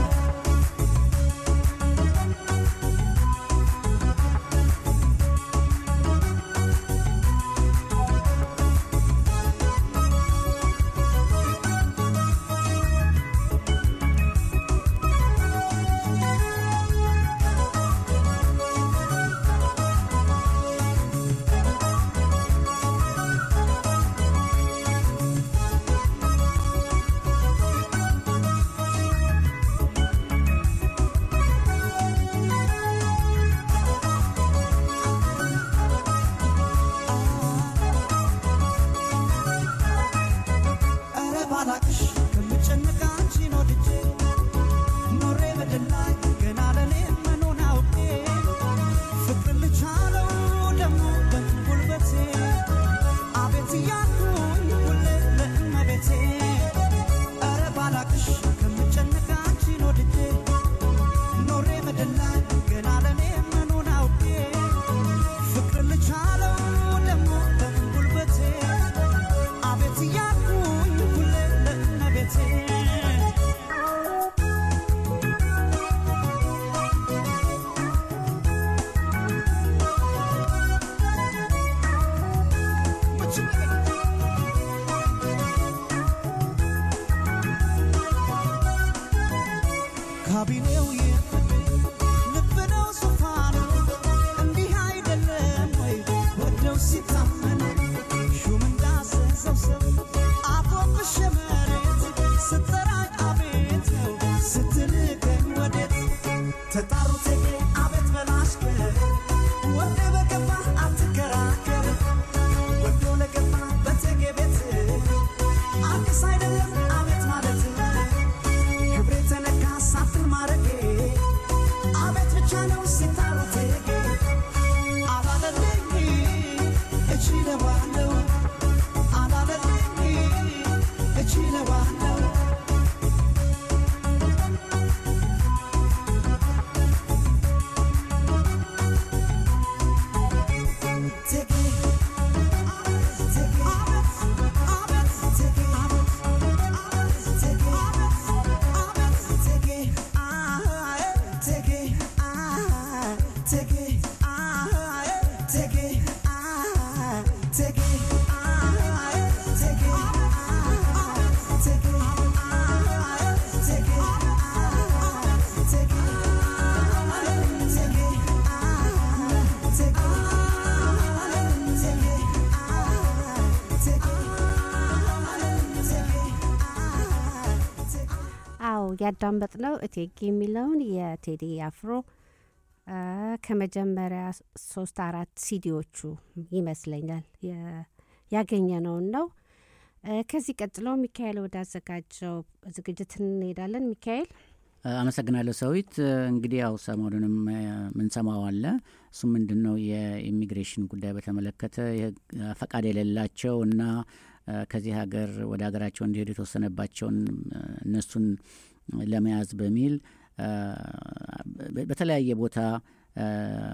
ኧረ ባላቅሽ ከምጨነቅ አንቺን ወድጄ ኖሬ በድል ላይ ገና ለኔ መኖን አውቄ ፍቅር ልቻለው ደግሞ በጉልበቴ አቤት እያልኩኝ ሁሌ ለእመቤቴ ኧረ ባላቅሽ ከምጨነቅ አንቺን ወድጄ ኖሬ በድል ላይ ገና ለኔ መኖን አውቄ ፍቅር ልቻለው ደግሞ በጉልበቴ አቤት እያልኩኝ ሁሌ ለእመቤቴ ካቢኔው የፍቅር ልብ ነው ዙፋኑ እንዲህ አይደለም ወይ ወደው ሲታመኑ ሹም እንዳዘዘው ሰው አፎብሽ መሬት ስትጠራኝ አቤት ነው ስትልከኝ ወዴት ተጣሩ ቴጌ አቤት በላሽከር ወደ በገባ አትከራከር ወዶ ለገባ በቴጌ ቤት አዲስ አይደለም አቤት ማለት ክብሬ ተነካ ሳፍን ማረጌ አቤት ብቻ ነው ሲታሩ ቴጌ አላለለኝ እችለዋለሁ አላለለኝ እችለዋለሁ ቴጌ ቴጌ አቤት ቴጌ ቴጌ ቴጌ አይ ቴጌ አይ ቴጌ አይ ቴጌ አይ ቴጌ አይ ቴጌ አይ ቴጌ አይ ቴጌ አይ ቴጌ
አዎ ያዳመጥነው እቴጌ የሚለውን የቴዲ አፍሮ አ፣ ከመጀመሪያ ሶስት አራት ሲዲዎቹ ይመስለኛል የ- ያገኘነውን ነው። አ፣ ከዚህ ቀጥሎ ሚካኤል ወዳዘጋጀው ዝግጅት እንሄዳለን። ሚካኤል
አመሰግናለሁ ሰዊት። እንግዲህ ያው ሰሞኑንም እ፣ ምንሰማው አለ። እሱ ምንድን ነው የኢሚግሬሽን ጉዳይ በተመለከተ የህግ- ፈቃድ የሌላቸው እና እ፣ ከዚህ ሀገር ወደ ሀገራቸው እንዲሄዱ የተወሰነባቸውን እ፣ እነሱን ለመያዝ በሚል እ፣ በ- በተለያየ ቦታ እ፣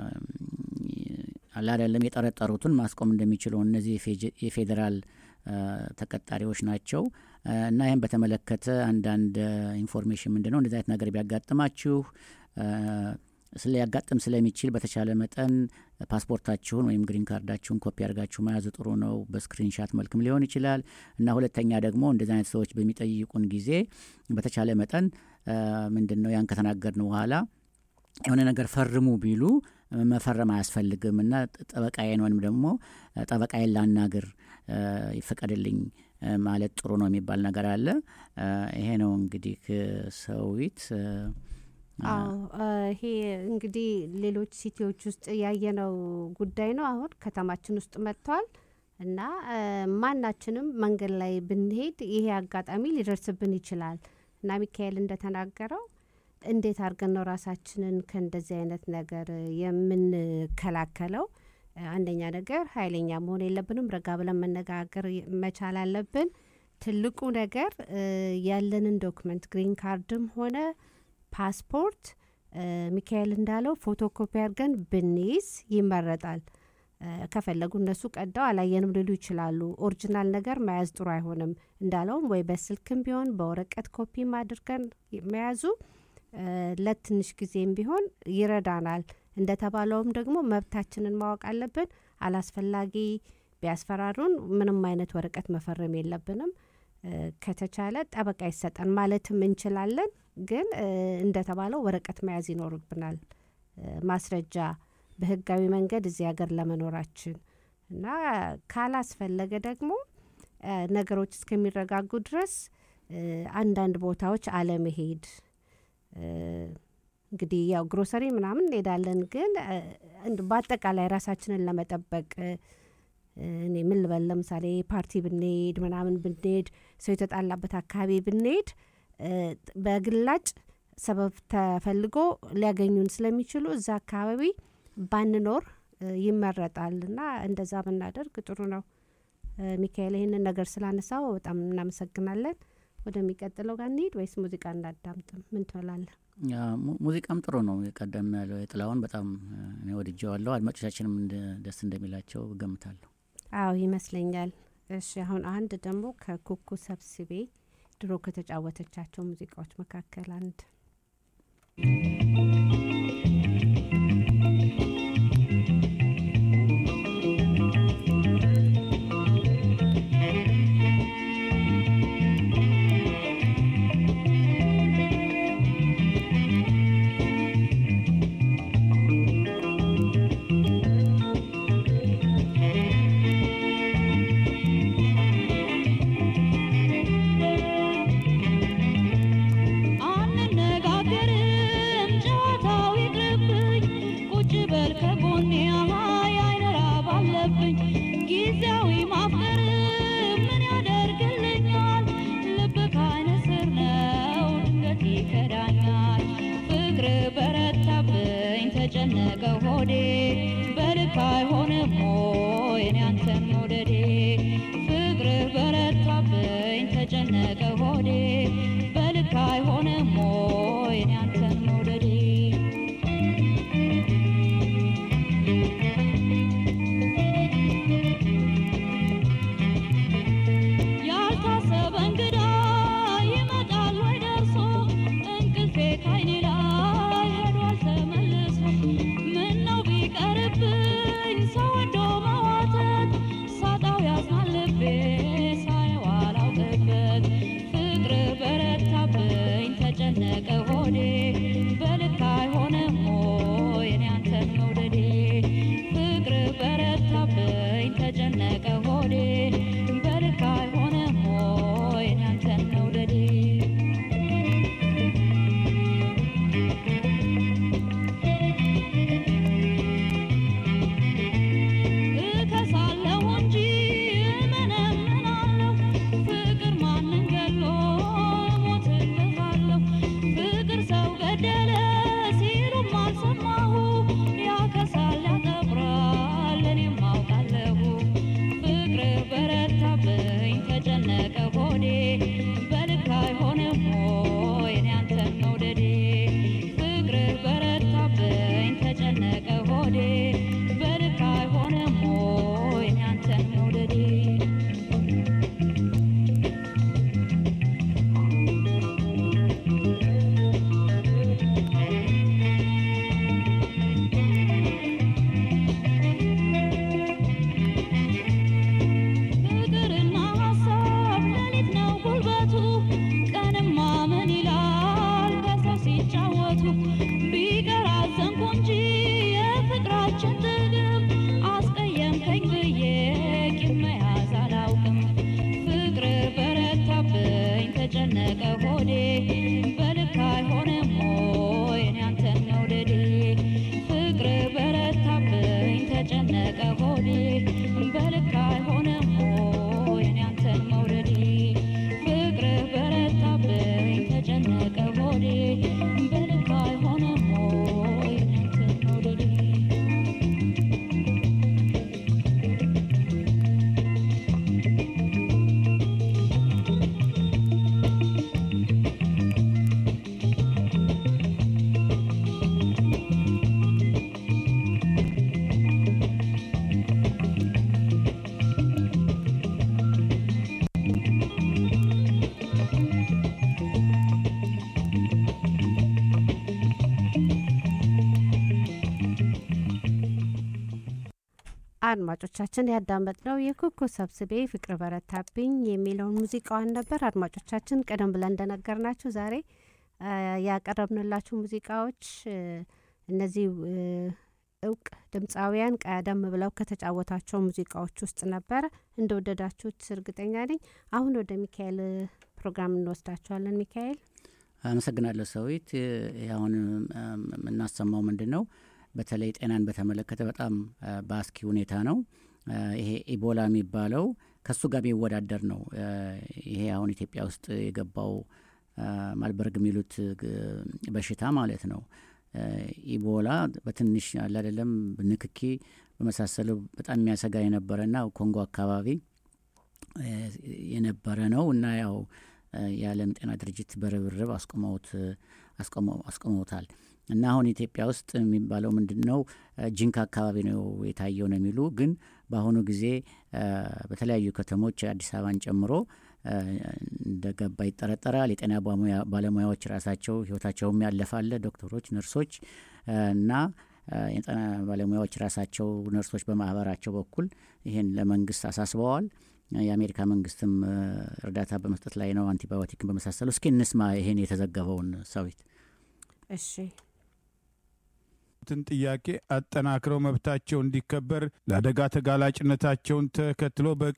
አለ አይደለም የጠረጠሩትን ማስቆም እንደሚችሉ እነዚህ የፌጀ- የፌዴራል እ፣ ተቀጣሪዎች ናቸው እ፣ እና ይህም በተመለከተ አንዳንድ እ፣ ኢንፎርሜሽን ምንድን ነው እንደዚህ አይነት ነገር ቢያጋጥማችሁ እ፣ ሊያጋጥም ስለሚችል በተቻለ መጠን ፓስፖርታችሁን ወይም ግሪን ካርዳችሁን ኮፒ አድርጋችሁ መያዝ ጥሩ ነው። በስክሪንሻት መልክም ሊሆን ይችላል እና ሁለተኛ ደግሞ እንደዚህ አይነት ሰዎች በሚጠይቁን ጊዜ በተቻለ መጠን ምንድን ነው ያን ከተናገርን በኋላ የሆነ ነገር ፈርሙ ቢሉ መፈረም አያስፈልግም እና ጠበቃዬን ወይም ደግሞ ጠበቃዬን ላናግር ይፈቀድልኝ ማለት ጥሩ ነው የሚባል ነገር አለ። ይሄ ነው እንግዲህ ሰዊት
አዎ ይሄ እንግዲህ ሌሎች ሲቲዎች ውስጥ ያየነው ጉዳይ ነው። አሁን ከተማችን ውስጥ መጥቷል እና ማናችንም መንገድ ላይ ብንሄድ ይሄ አጋጣሚ ሊደርስብን ይችላል እና ሚካኤል እንደተናገረው እንዴት አድርገን ነው ራሳችንን ከእንደዚህ አይነት ነገር የምንከላከለው? አንደኛ ነገር ኃይለኛ መሆን የለብንም። ረጋ ብለን መነጋገር መቻል አለብን። ትልቁ ነገር ያለንን ዶክመንት ግሪን ካርድም ሆነ ፓስፖርት ሚካኤል እንዳለው ፎቶኮፒ አድርገን ብንይዝ ይመረጣል። ከፈለጉ እነሱ ቀደው አላየንም ሊሉ ይችላሉ። ኦሪጂናል ነገር መያዝ ጥሩ አይሆንም። እንዳለውም ወይ በስልክም ቢሆን በወረቀት ኮፒም አድርገን መያዙ ለትንሽ ጊዜም ቢሆን ይረዳናል። እንደተባለውም ደግሞ መብታችንን ማወቅ አለብን። አላስፈላጊ ቢያስፈራሩን ምንም አይነት ወረቀት መፈረም የለብንም። ከተቻለ ጠበቃ ይሰጠን ማለትም እንችላለን። ግን እንደተባለው ወረቀት መያዝ ይኖርብናል። ማስረጃ በህጋዊ መንገድ እዚህ ሀገር ለመኖራችን እና ካላስፈለገ ደግሞ ነገሮች እስከሚረጋጉ ድረስ አንዳንድ ቦታዎች አለመሄድ እንግዲህ ያው ግሮሰሪ ምናምን እንሄዳለን። ግን በአጠቃላይ ራሳችንን ለመጠበቅ እኔ ምን ልበል፣ ለምሳሌ ፓርቲ ብንሄድ ምናምን ብንሄድ ሰው የተጣላበት አካባቢ ብንሄድ በግላጭ ሰበብ ተፈልጎ ሊያገኙን ስለሚችሉ እዛ አካባቢ ባንኖር ይመረጣል እና እንደዛ ብናደርግ ጥሩ ነው። ሚካኤል ይህንን ነገር ስላነሳው በጣም እናመሰግናለን። ወደሚቀጥለው ጋር እንሂድ ወይስ ሙዚቃ እናዳምጥም? ምን ትላለህ?
ሙዚቃም ጥሩ ነው። የቀደም ያለው የጥላውን በጣም እኔ ወድጀዋለሁ። አድማጮቻችንም ደስ እንደሚላቸው እገምታለሁ።
አዎ ይመስለኛል። እሺ አሁን አንድ ደግሞ ከኩኩ ሰብስቤ ድሮ ከተጫወተቻቸው ሙዚቃዎች መካከል አንድ
አንነጋገርም ጨዋታው ይቅርብኝ ቁጭ በል ከጎኔ የአይን ራብ አለብኝ ጊዜያዊ ማፍቀር ምን ያደርግልኛል ልብ ከአይነ ስር ነው ድንገት ይከዳኛል ፍቅር በረታብኝ ተጨነቀ ሆዴ በልክ አይሆንም ወይ እኔ አንተን መውደዴ ፍቅር በረታብኝ ተጨነቀ ሆዴ በልክ አይሆንም ወይ እኔ አንተን መውደዴ ያልታሰበ እንግዳ ይመጣል ወይ ደርሶ እንቅልፌ ካይኔ ላይ ሄዷል ተመልሶ ምነው ቢቀርብኝ ሰው ወዶ
አድማጮቻችን ያዳመጥነው የኩኩ ሰብስቤ ፍቅር በረታብኝ የሚለውን ሙዚቃዋን ነበር። አድማጮቻችን ቀደም ብለን እንደነገርናችሁ ዛሬ አ፣ ያቀረብንላችሁ ሙዚቃዎች እ፣ እነዚህ እ፣ እውቅ ድምፃውያን ቀደም ብለው ከተጫወታቸው ሙዚቃዎች ውስጥ ነበረ። እንደወደዳችሁት እርግጠኛ ነኝ። አሁን ወደ ሚካኤል ፕሮግራም እንወስዳችኋለን። ሚካኤል
አመሰግናለሁ ሰዊት። ይህ አሁን እም፣ የምናሰማው ምንድን ነው? በተለይ ጤናን በተመለከተ በጣም አ፣ በአስኪ ሁኔታ ነው። አ፣ ይሄ ኢቦላ የሚባለው ከሱ ጋር የሚወዳደር ነው። አ፣ ይሄ አሁን ኢትዮጵያ ውስጥ የገባው አ፣ ማልበርግ የሚሉት ግ- በሽታ ማለት ነው። አ፣ ኢቦላ በትንሽ አለ አይደለም ንክኪ በመሳሰሉ በጣም የሚያሰጋ የነበረና ኮንጎ አካባቢ አ፣ የነበረ ነው እና ያው አ፣ የዓለም ጤና ድርጅት በርብርብ አስቆመውት አስቆመው- አስቆመውታል እና አሁን ኢትዮጵያ ውስጥ የሚባለው ምንድን ነው አ፣ ጂንካ አካባቢ ነው የታየው ነው የሚሉ ግን በአሁኑ ጊዜ አ፣ በተለያዩ ከተሞች አዲስ አበባን ጨምሮ አ፣ እንደገባ ይጠረጠራል። የጤና ባለሙያ- ባለሙያዎች ራሳቸው ህይወታቸውም ያለፋለ ዶክተሮች፣ ነርሶች አ፣ እና አ፣ የጤና ባለሙያዎች ራሳቸው ነርሶች በማህበራቸው በኩል ይህን ለመንግስት አሳስበዋል። የአሜሪካ መንግስትም አ፣ እርዳታ በመስጠት ላይ ነው፣ አንቲባዮቲክን በመሳሰሉ። እስኪ እንስማ ይሄን የተዘገበውን ሰዊት።
እሺ
ትን ጥያቄ አጠናክረው መብታቸው እንዲከበር ለአደጋ ተጋላጭነታቸውን ተከትሎ በቂ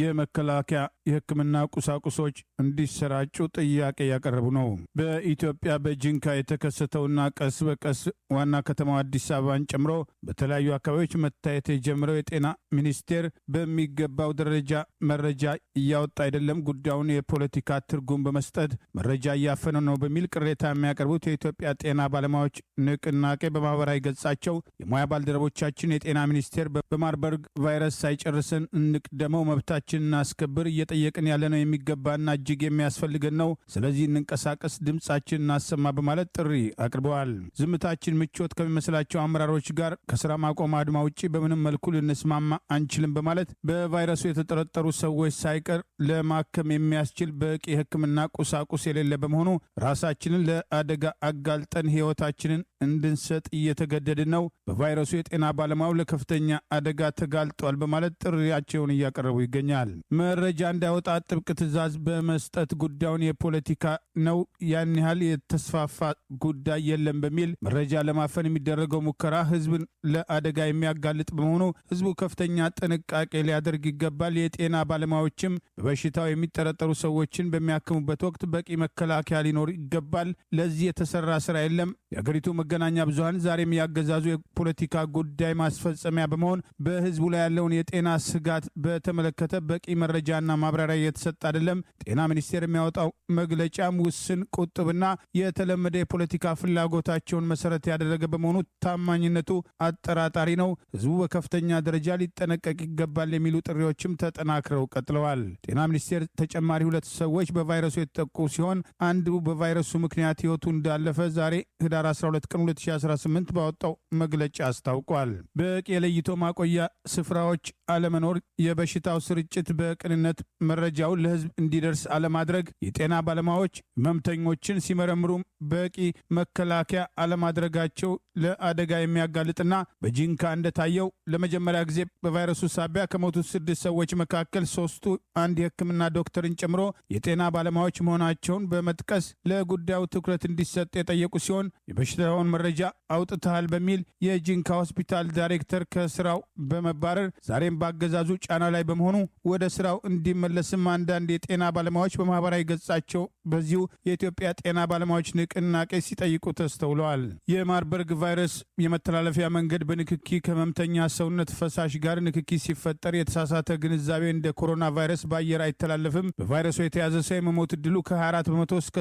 የመከላከያ የሕክምና ቁሳቁሶች እንዲሰራጩ ጥያቄ ያቀረቡ ነው። በኢትዮጵያ በጂንካ የተከሰተውና ቀስ በቀስ ዋና ከተማው አዲስ አበባን ጨምሮ በተለያዩ አካባቢዎች መታየት የጀመረው የጤና ሚኒስቴር በሚገባው ደረጃ መረጃ እያወጣ አይደለም፣ ጉዳዩን የፖለቲካ ትርጉም በመስጠት መረጃ እያፈነ ነው በሚል ቅሬታ የሚያቀርቡት የኢትዮጵያ ጤና ባለሙያዎች ንቅናቄ በማህበራዊ ገጻቸው የሙያ ባልደረቦቻችን የጤና ሚኒስቴር በማርበርግ ቫይረስ ሳይጨርሰን እንቅደመው፣ መብታችን እናስከብር፣ እየጠየቅን ያለነው የሚገባና እጅግ የሚያስፈልገን ነው። ስለዚህ እንንቀሳቀስ፣ ድምጻችን እናሰማ በማለት ጥሪ አቅርበዋል። ዝምታችን ምቾት ከሚመስላቸው አመራሮች ጋር ከስራ ማቆም አድማ ውጭ በምንም መልኩ ልንስማማ አንችልም በማለት በቫይረሱ የተጠረጠሩ ሰዎች ሳይቀር ለማከም የሚያስችል በቂ የሕክምና ቁሳቁስ የሌለ በመሆኑ ራሳችንን ለአደጋ አጋልጠን ሕይወታችንን እንድንሰጥ እየተገደድን ነው። በቫይረሱ የጤና ባለሙያው ለከፍተኛ አደጋ ተጋልጧል በማለት ጥሪያቸውን እያቀረቡ ይገኛል። መረጃ እንዳይወጣ ጥብቅ ትዕዛዝ በመስጠት ጉዳዩን የፖለቲካ ነው፣ ያን ያህል የተስፋፋ ጉዳይ የለም በሚል መረጃ ለማፈን የሚደረገው ሙከራ ህዝብን ለአደጋ የሚያጋልጥ በመሆኑ ህዝቡ ከፍተኛ ጥንቃቄ ሊያደርግ ይገባል። የጤና ባለሙያዎችም በበሽታው የሚጠረጠሩ ሰዎችን በሚያክሙበት ወቅት በቂ መከላከያ ሊኖር ይገባል። ለዚህ የተሰራ ስራ የለም። የአገሪቱ መገናኛ ብዙኃን ዛሬም ያገዛዙ የፖለቲካ ጉዳይ ማስፈጸሚያ በመሆን በህዝቡ ላይ ያለውን የጤና ስጋት በተመለከተ በቂ መረጃና ማብራሪያ እየተሰጠ አይደለም። ጤና ሚኒስቴር የሚያወጣው መግለጫም ውስን፣ ቁጥብና የተለመደ የፖለቲካ ፍላጎታቸውን መሰረት ያደረገ በመሆኑ ታማኝነቱ አጠራጣሪ ነው። ህዝቡ በከፍተኛ ደረጃ ሊጠነቀቅ ይገባል የሚሉ ጥሪዎችም ተጠናክረው ቀጥለዋል። ጤና ሚኒስቴር ተጨማሪ ሁለት ሰዎች በቫይረሱ የተጠቁ ሲሆን አንዱ በቫይረሱ ምክንያት ህይወቱ እንዳለፈ ዛሬ ህዳር 12 ቀን 2018 ባወጣው መግለጫ አስታውቋል። በቂ የለይቶ ማቆያ ስፍራዎች አለመኖር፣ የበሽታው ስርጭት በቅንነት መረጃውን ለህዝብ እንዲደርስ አለማድረግ፣ የጤና ባለሙያዎች ህመምተኞችን ሲመረምሩ በቂ መከላከያ አለማድረጋቸው ለአደጋ የሚያጋልጥና በጂንካ እንደታየው ለመጀመሪያ ጊዜ በቫይረሱ ሳቢያ ከሞቱት ስድስት ሰዎች መካከል ሶስቱ አንድ የህክምና ዶክተርን ጨምሮ የጤና ባለሙያዎች መሆናቸውን በመጥቀስ ለጉዳዩ ትኩረት እንዲሰጥ የጠየቁ ሲሆን የበሽታውን መረጃ አውጥተሃል በሚል የጂንካ ሆስፒታል ዳይሬክተር ከስራው በመባረር ዛሬም በአገዛዙ ጫና ላይ በመሆኑ ወደ ስራው እንዲመለስም አንዳንድ የጤና ባለሙያዎች በማህበራዊ ገጻቸው በዚሁ የኢትዮጵያ ጤና ባለሙያዎች ንቅናቄ ሲጠይቁ ተስተውለዋል። የማርበርግ ቫይረስ የመተላለፊያ መንገድ በንክኪ ከህመምተኛ ሰውነት ፈሳሽ ጋር ንክኪ ሲፈጠር የተሳሳተ ግንዛቤ እንደ ኮሮና ቫይረስ በአየር አይተላለፍም። በቫይረሱ የተያዘ ሰው የመሞት እድሉ ከ24 በመቶ እስከ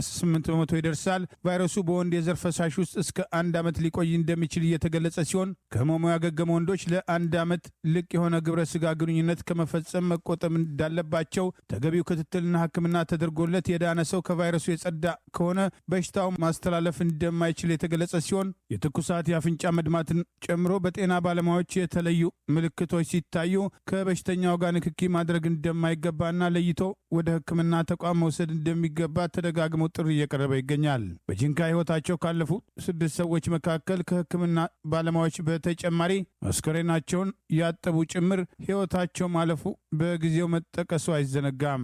88 በመቶ ይደርሳል። ቫይረሱ በወንድ የዘር ፈሳሽ ውስጥ እስከ አንድ ዓመት ሊቆይ እንደሚችል እየተገለጸ ሲሆን ከህመሙ ያገገሙ ወንዶች ለአንድ ዓመት ልቅ የሆነ ግብረ ስጋ ግንኙነት ከመፈጸም መቆጠብ እንዳለባቸው ተገቢው ክትትልና ሕክምና ተደርጎለት የዳነ ሰው ከቫይረሱ የጸዳ ከሆነ በሽታው ማስተላለፍ እንደማይችል የተገለጸ ሲሆን የትኩሳት የአፍንጫ መድማትን ጨምሮ በጤና ባለሙያዎች የተለዩ ምልክቶች ሲታዩ ከበሽተኛው ጋር ንክኪ ማድረግ እንደማይገባና ለይቶ ወደ ሕክምና ተቋም መውሰድ እንደሚገባ ተደጋግሞ ጥሪ እየቀረበ ይገኛል። በጂንካ ህይወታቸው ካለፉ ስድስት ሰዎች መካከል ከሕክምና ባለሙያዎች በተጨማሪ አስከሬናቸውን ያጠቡ ጭምር ሕይወታቸው ማለፉ በጊዜው መጠቀሱ አይዘነጋም።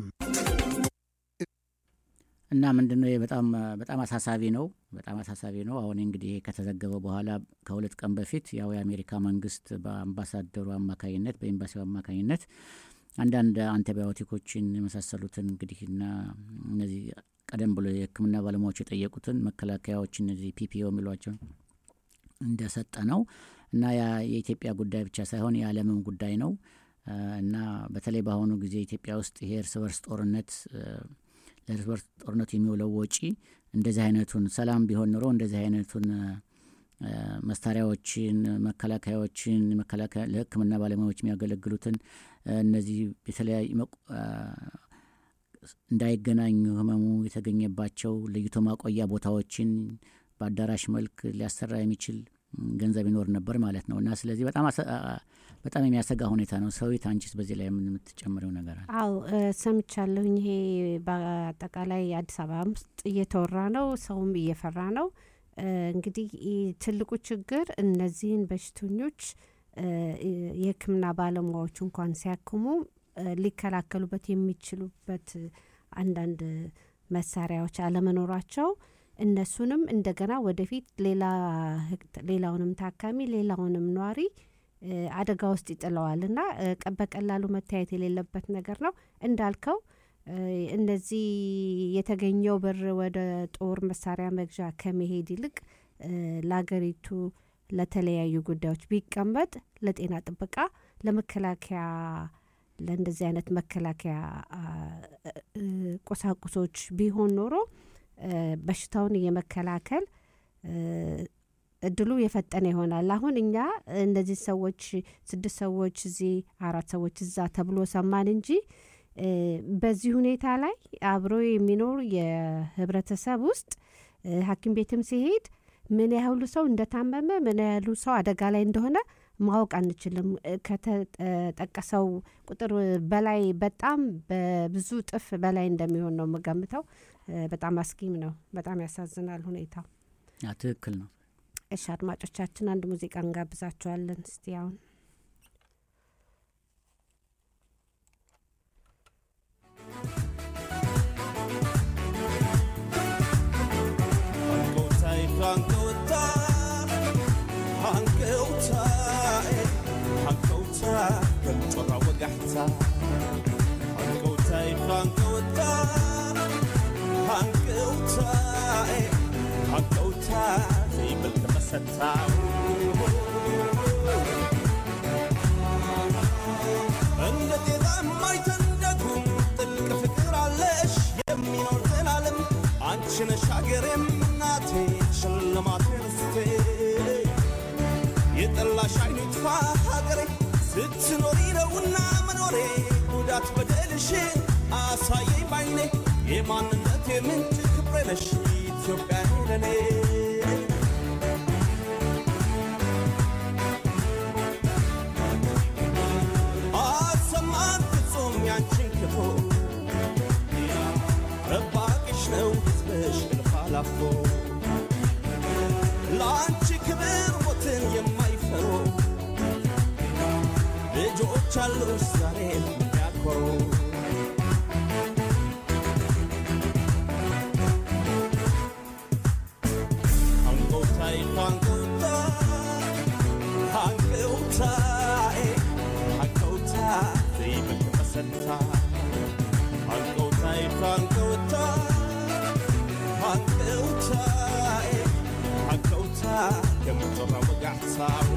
እና ምንድን ነው በጣም በጣም አሳሳቢ ነው። በጣም አሳሳቢ ነው። አሁን እንግዲህ ይሄ ከተዘገበ በኋላ ከሁለት ቀን በፊት ያው የአሜሪካ መንግስት በአምባሳደሩ አማካኝነት በኤምባሲው አማካኝነት አንዳንድ አንቲባዮቲኮችን የመሳሰሉትን እንግዲህ እና እነዚህ ቀደም ብሎ የሕክምና ባለሙያዎች የጠየቁትን መከላከያዎች እነዚህ ፒፒኦ የሚሏቸው እንደሰጠ ነው እና ያ የኢትዮጵያ ጉዳይ ብቻ ሳይሆን የዓለምም ጉዳይ ነው እና በተለይ በአሁኑ ጊዜ ኢትዮጵያ ውስጥ ይሄ እርስ በርስ ጦርነት ለእርስ በርስ ጦርነቱ የሚውለው ወጪ እንደዚህ አይነቱን ሰላም ቢሆን ኑሮ እንደዚህ አይነቱን መሳሪያዎችን፣ መከላከያዎችን ለሕክምና ባለሙያዎች የሚያገለግሉትን እነዚህ የተለያዩ እንዳይገናኙ ህመሙ የተገኘባቸው ለይቶ ማቆያ ቦታዎችን በአዳራሽ መልክ ሊያሰራ የሚችል ገንዘብ ይኖር ነበር ማለት ነው እና ስለዚህ በጣም በጣም የሚያሰጋ ሁኔታ ነው። ሰዊት አንቺስ በዚህ ላይ ምን የምትጨምረው ነገር አለ?
አው ሰምቻለሁኝ። ይሄ በአጠቃላይ አዲስ አበባ ውስጥ እየተወራ ነው፣ ሰውም እየፈራ ነው። እንግዲህ ትልቁ ችግር እነዚህን በሽተኞች የህክምና ባለሙያዎች እንኳን ሲያክሙ ሊከላከሉበት የሚችሉበት አንዳንድ መሳሪያዎች አለመኖራቸው እነሱንም እንደገና ወደፊት ሌላውንም ታካሚ ሌላውንም ኗሪ አደጋ ውስጥ ይጥለዋል እና በቀላሉ መታየት የሌለበት ነገር ነው እንዳልከው እነዚህ የተገኘው ብር ወደ ጦር መሳሪያ መግዣ ከመሄድ ይልቅ ለሀገሪቱ ለተለያዩ ጉዳዮች ቢቀመጥ ለጤና ጥበቃ፣ ለመከላከያ ለእንደዚህ አይነት መከላከያ ቁሳቁሶች ቢሆን ኖሮ በሽታውን የመከላከል እድሉ የፈጠነ ይሆናል። አሁን እኛ እነዚህ ሰዎች ስድስት ሰዎች እዚህ አራት ሰዎች እዛ ተብሎ ሰማን እንጂ በዚህ ሁኔታ ላይ አብሮ የሚኖር የህብረተሰብ ውስጥ ሐኪም ቤትም ሲሄድ ምን ያህሉ ሰው እንደታመመ ምን ያህሉ ሰው አደጋ ላይ እንደሆነ ማወቅ አንችልም። ከተጠቀሰው ቁጥር በላይ በጣም በብዙ ጥፍ በላይ እንደሚሆን ነው የምገምተው። በጣም አስጊም ነው። በጣም ያሳዝናል ሁኔታው።
ትክክል ነው።
እሺ አድማጮቻችን፣ አንድ ሙዚቃ እንጋብዛችኋለን። እስቲ አሁን
እንደ ጤዛ የማይተንደጉም ጥልቅ ፍቅር አለሽ የሚኖር ዘላለም አንቺ ነሽ ሀገሬም እናቴ ሽልማቴ ርስቴ የጠላሽ አይኑ ይጥፋ ሀገሬ ስትኖሪ ነውና መኖሬ ጉዳት በደልሽ አሳየኝ ባይኔ የማንነቴ ምንጭ ክብሬ ነሽ ኢትዮጵያ ለኔ አሰማን ፍጹም ያንቺን ክፉ ጠባቂሽ ነው ሕዝብሽ እልፍ አላፎ ለአንቺ ክብር ሞትን የማይፈሩ ልጆች አሉሽ ዛሬ የሚያኮሩ አንጎታይ አንጎታ አንጎታይ አንጎታ ዘይበት መሰታ አንጎታይ አንጎታ አንጎታይ አንጎታ ከምትራ ወጋዕታው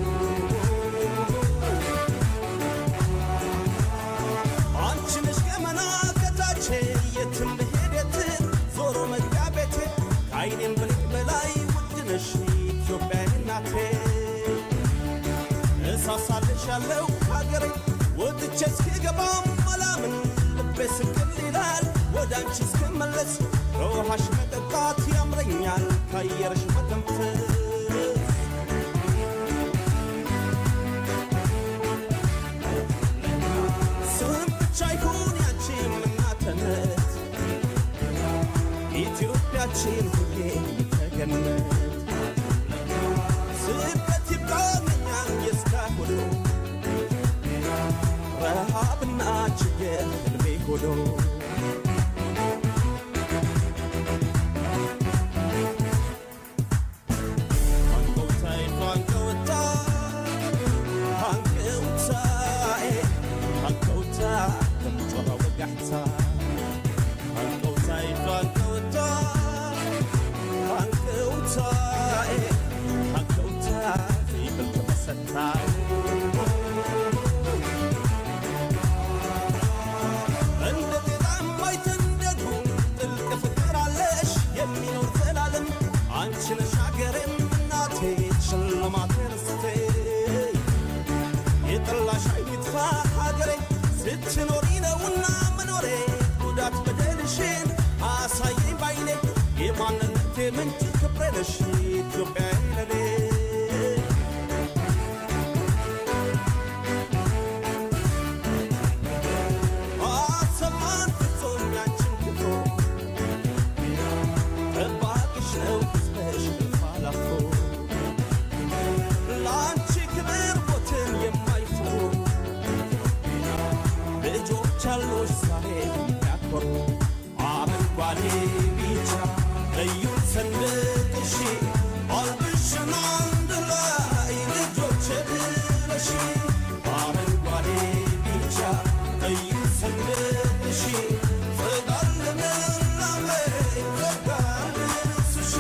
አንቺ ነሽ ገመና ከታቼ የትም ብሄድ የትም ዞሮ መግቢያ ቤቴ ከአይኔም ብልቅ በላይ ውድ ነሽ ኢትዮጵያ እናቴ እሳሳልሻለሁ ሀገሬ ወጥቼ እስክገባም አላምን ልቤ ስቅል ይላል ወደ አንቺ እስክመለስ ከውሃሽ መጠጣት ያምረኛል ከአየርሽ መተንፈስ ስም ብቻ ይሁን ያንቺም እናትነት ኢትዮጵያችን ሁሌ ተገነት ጎዶ አንቀውታይ አንቀውታ አንቀውታኤ አንቀውታ ከምጮራ ወጋሕታ አንቀውታይ አንቀውታ አንቀውታኤ አንቀውታ ዘይብል ተመሰታ እንደ ጤዛም አይተንደዱ ጥልቅ ፍቅር አለሽ የሚኖር ዘላለም አንቺ ነሽ አገሬም እናቴ ሽልማቴ ርስቴ የጠላሽ አይጥፋ ሀገሬ ስትኖሪ ነውና መኖሬ ጉዳት በደልሽን አሳየኝ ባይኔ የማንነቴ ምንጭ ክብሬ ነሽ ኢትዮጵያ ለኔ አሰማን ፍጹም ያንቺን ክብሮ ጠባቂሽ ነው ሕዝብሽ እልፍ አላፎ ለአንቺ ክብር ሞትን የማይፈሩ ልጆች አሉሽ ዛሬ የሚያኮሩ አረንጓዴ ቢጫ ቀዩ ሰንደቅሽ አልብሽን አንድ ላይ ልጆች ብለሽ አረንጓዴ ቢጫ ቀዩ ሰንደቅሽ ፍቅር ልምላሜ ፍቅር ልብስሽ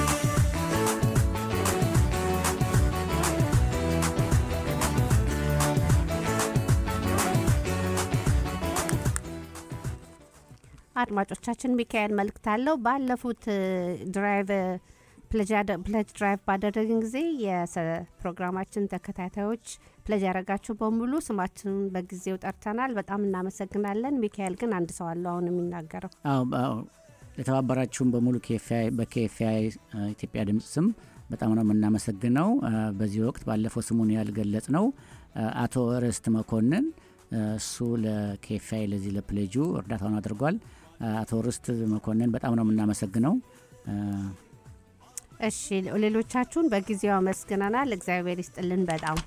አድማጮቻችን ሚካኤል መልእክት አለው። ባለፉት ድራይቭ ፕለጅ ድራይቭ ባደረግን ጊዜ የፕሮግራማችን ተከታታዮች ፕለጅ ያደረጋችሁ በሙሉ ስማችንን በጊዜው ጠርተናል። በጣም እናመሰግናለን። ሚካኤል ግን አንድ ሰው አለው አሁን የሚናገረው።
አዎ አዎ፣ ለተባበራችሁም በሙሉ በኬኤፍአይ ኢትዮጵያ ድምፅ ስም በጣም ነው የምናመሰግነው። አ፣ በዚህ ወቅት ባለፈው ስሙን ያልገለጽ ነው አቶ ርስት መኮንን አ፣ እሱ ለኬኤፍአይ ለዚህ ለፕሌጁ እርዳታውን አድርጓል። አ፣ አቶ ርስት መኮንን በጣም ነው የምናመሰግነው። አ፣
እሺ ሌሎቻችሁን በጊዜው አመስግነናል። እግዚአብሔር ይስጥልን በጣም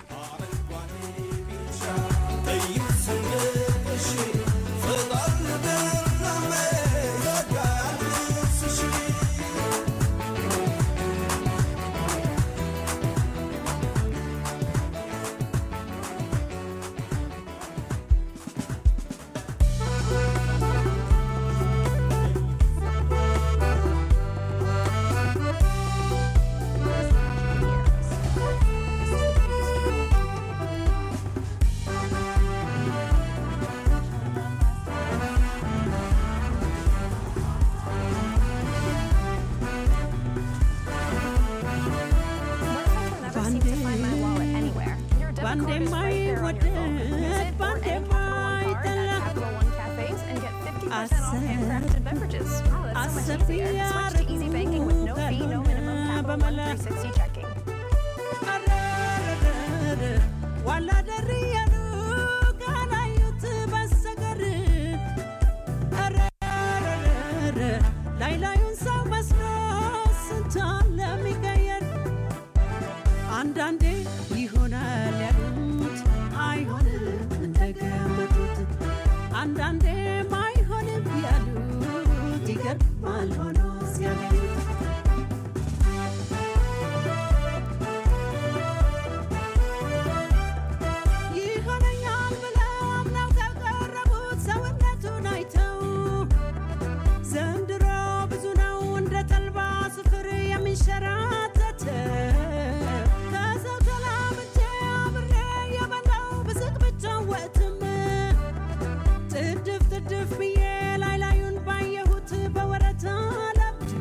ቀዩ ሰንደቅሽ ፍቅር ልምላሜ ፍቅር ልብስሽ
ላይ ላዩን ሰው መስሎ ስንቷን ለሚቀየር አንዳንዴ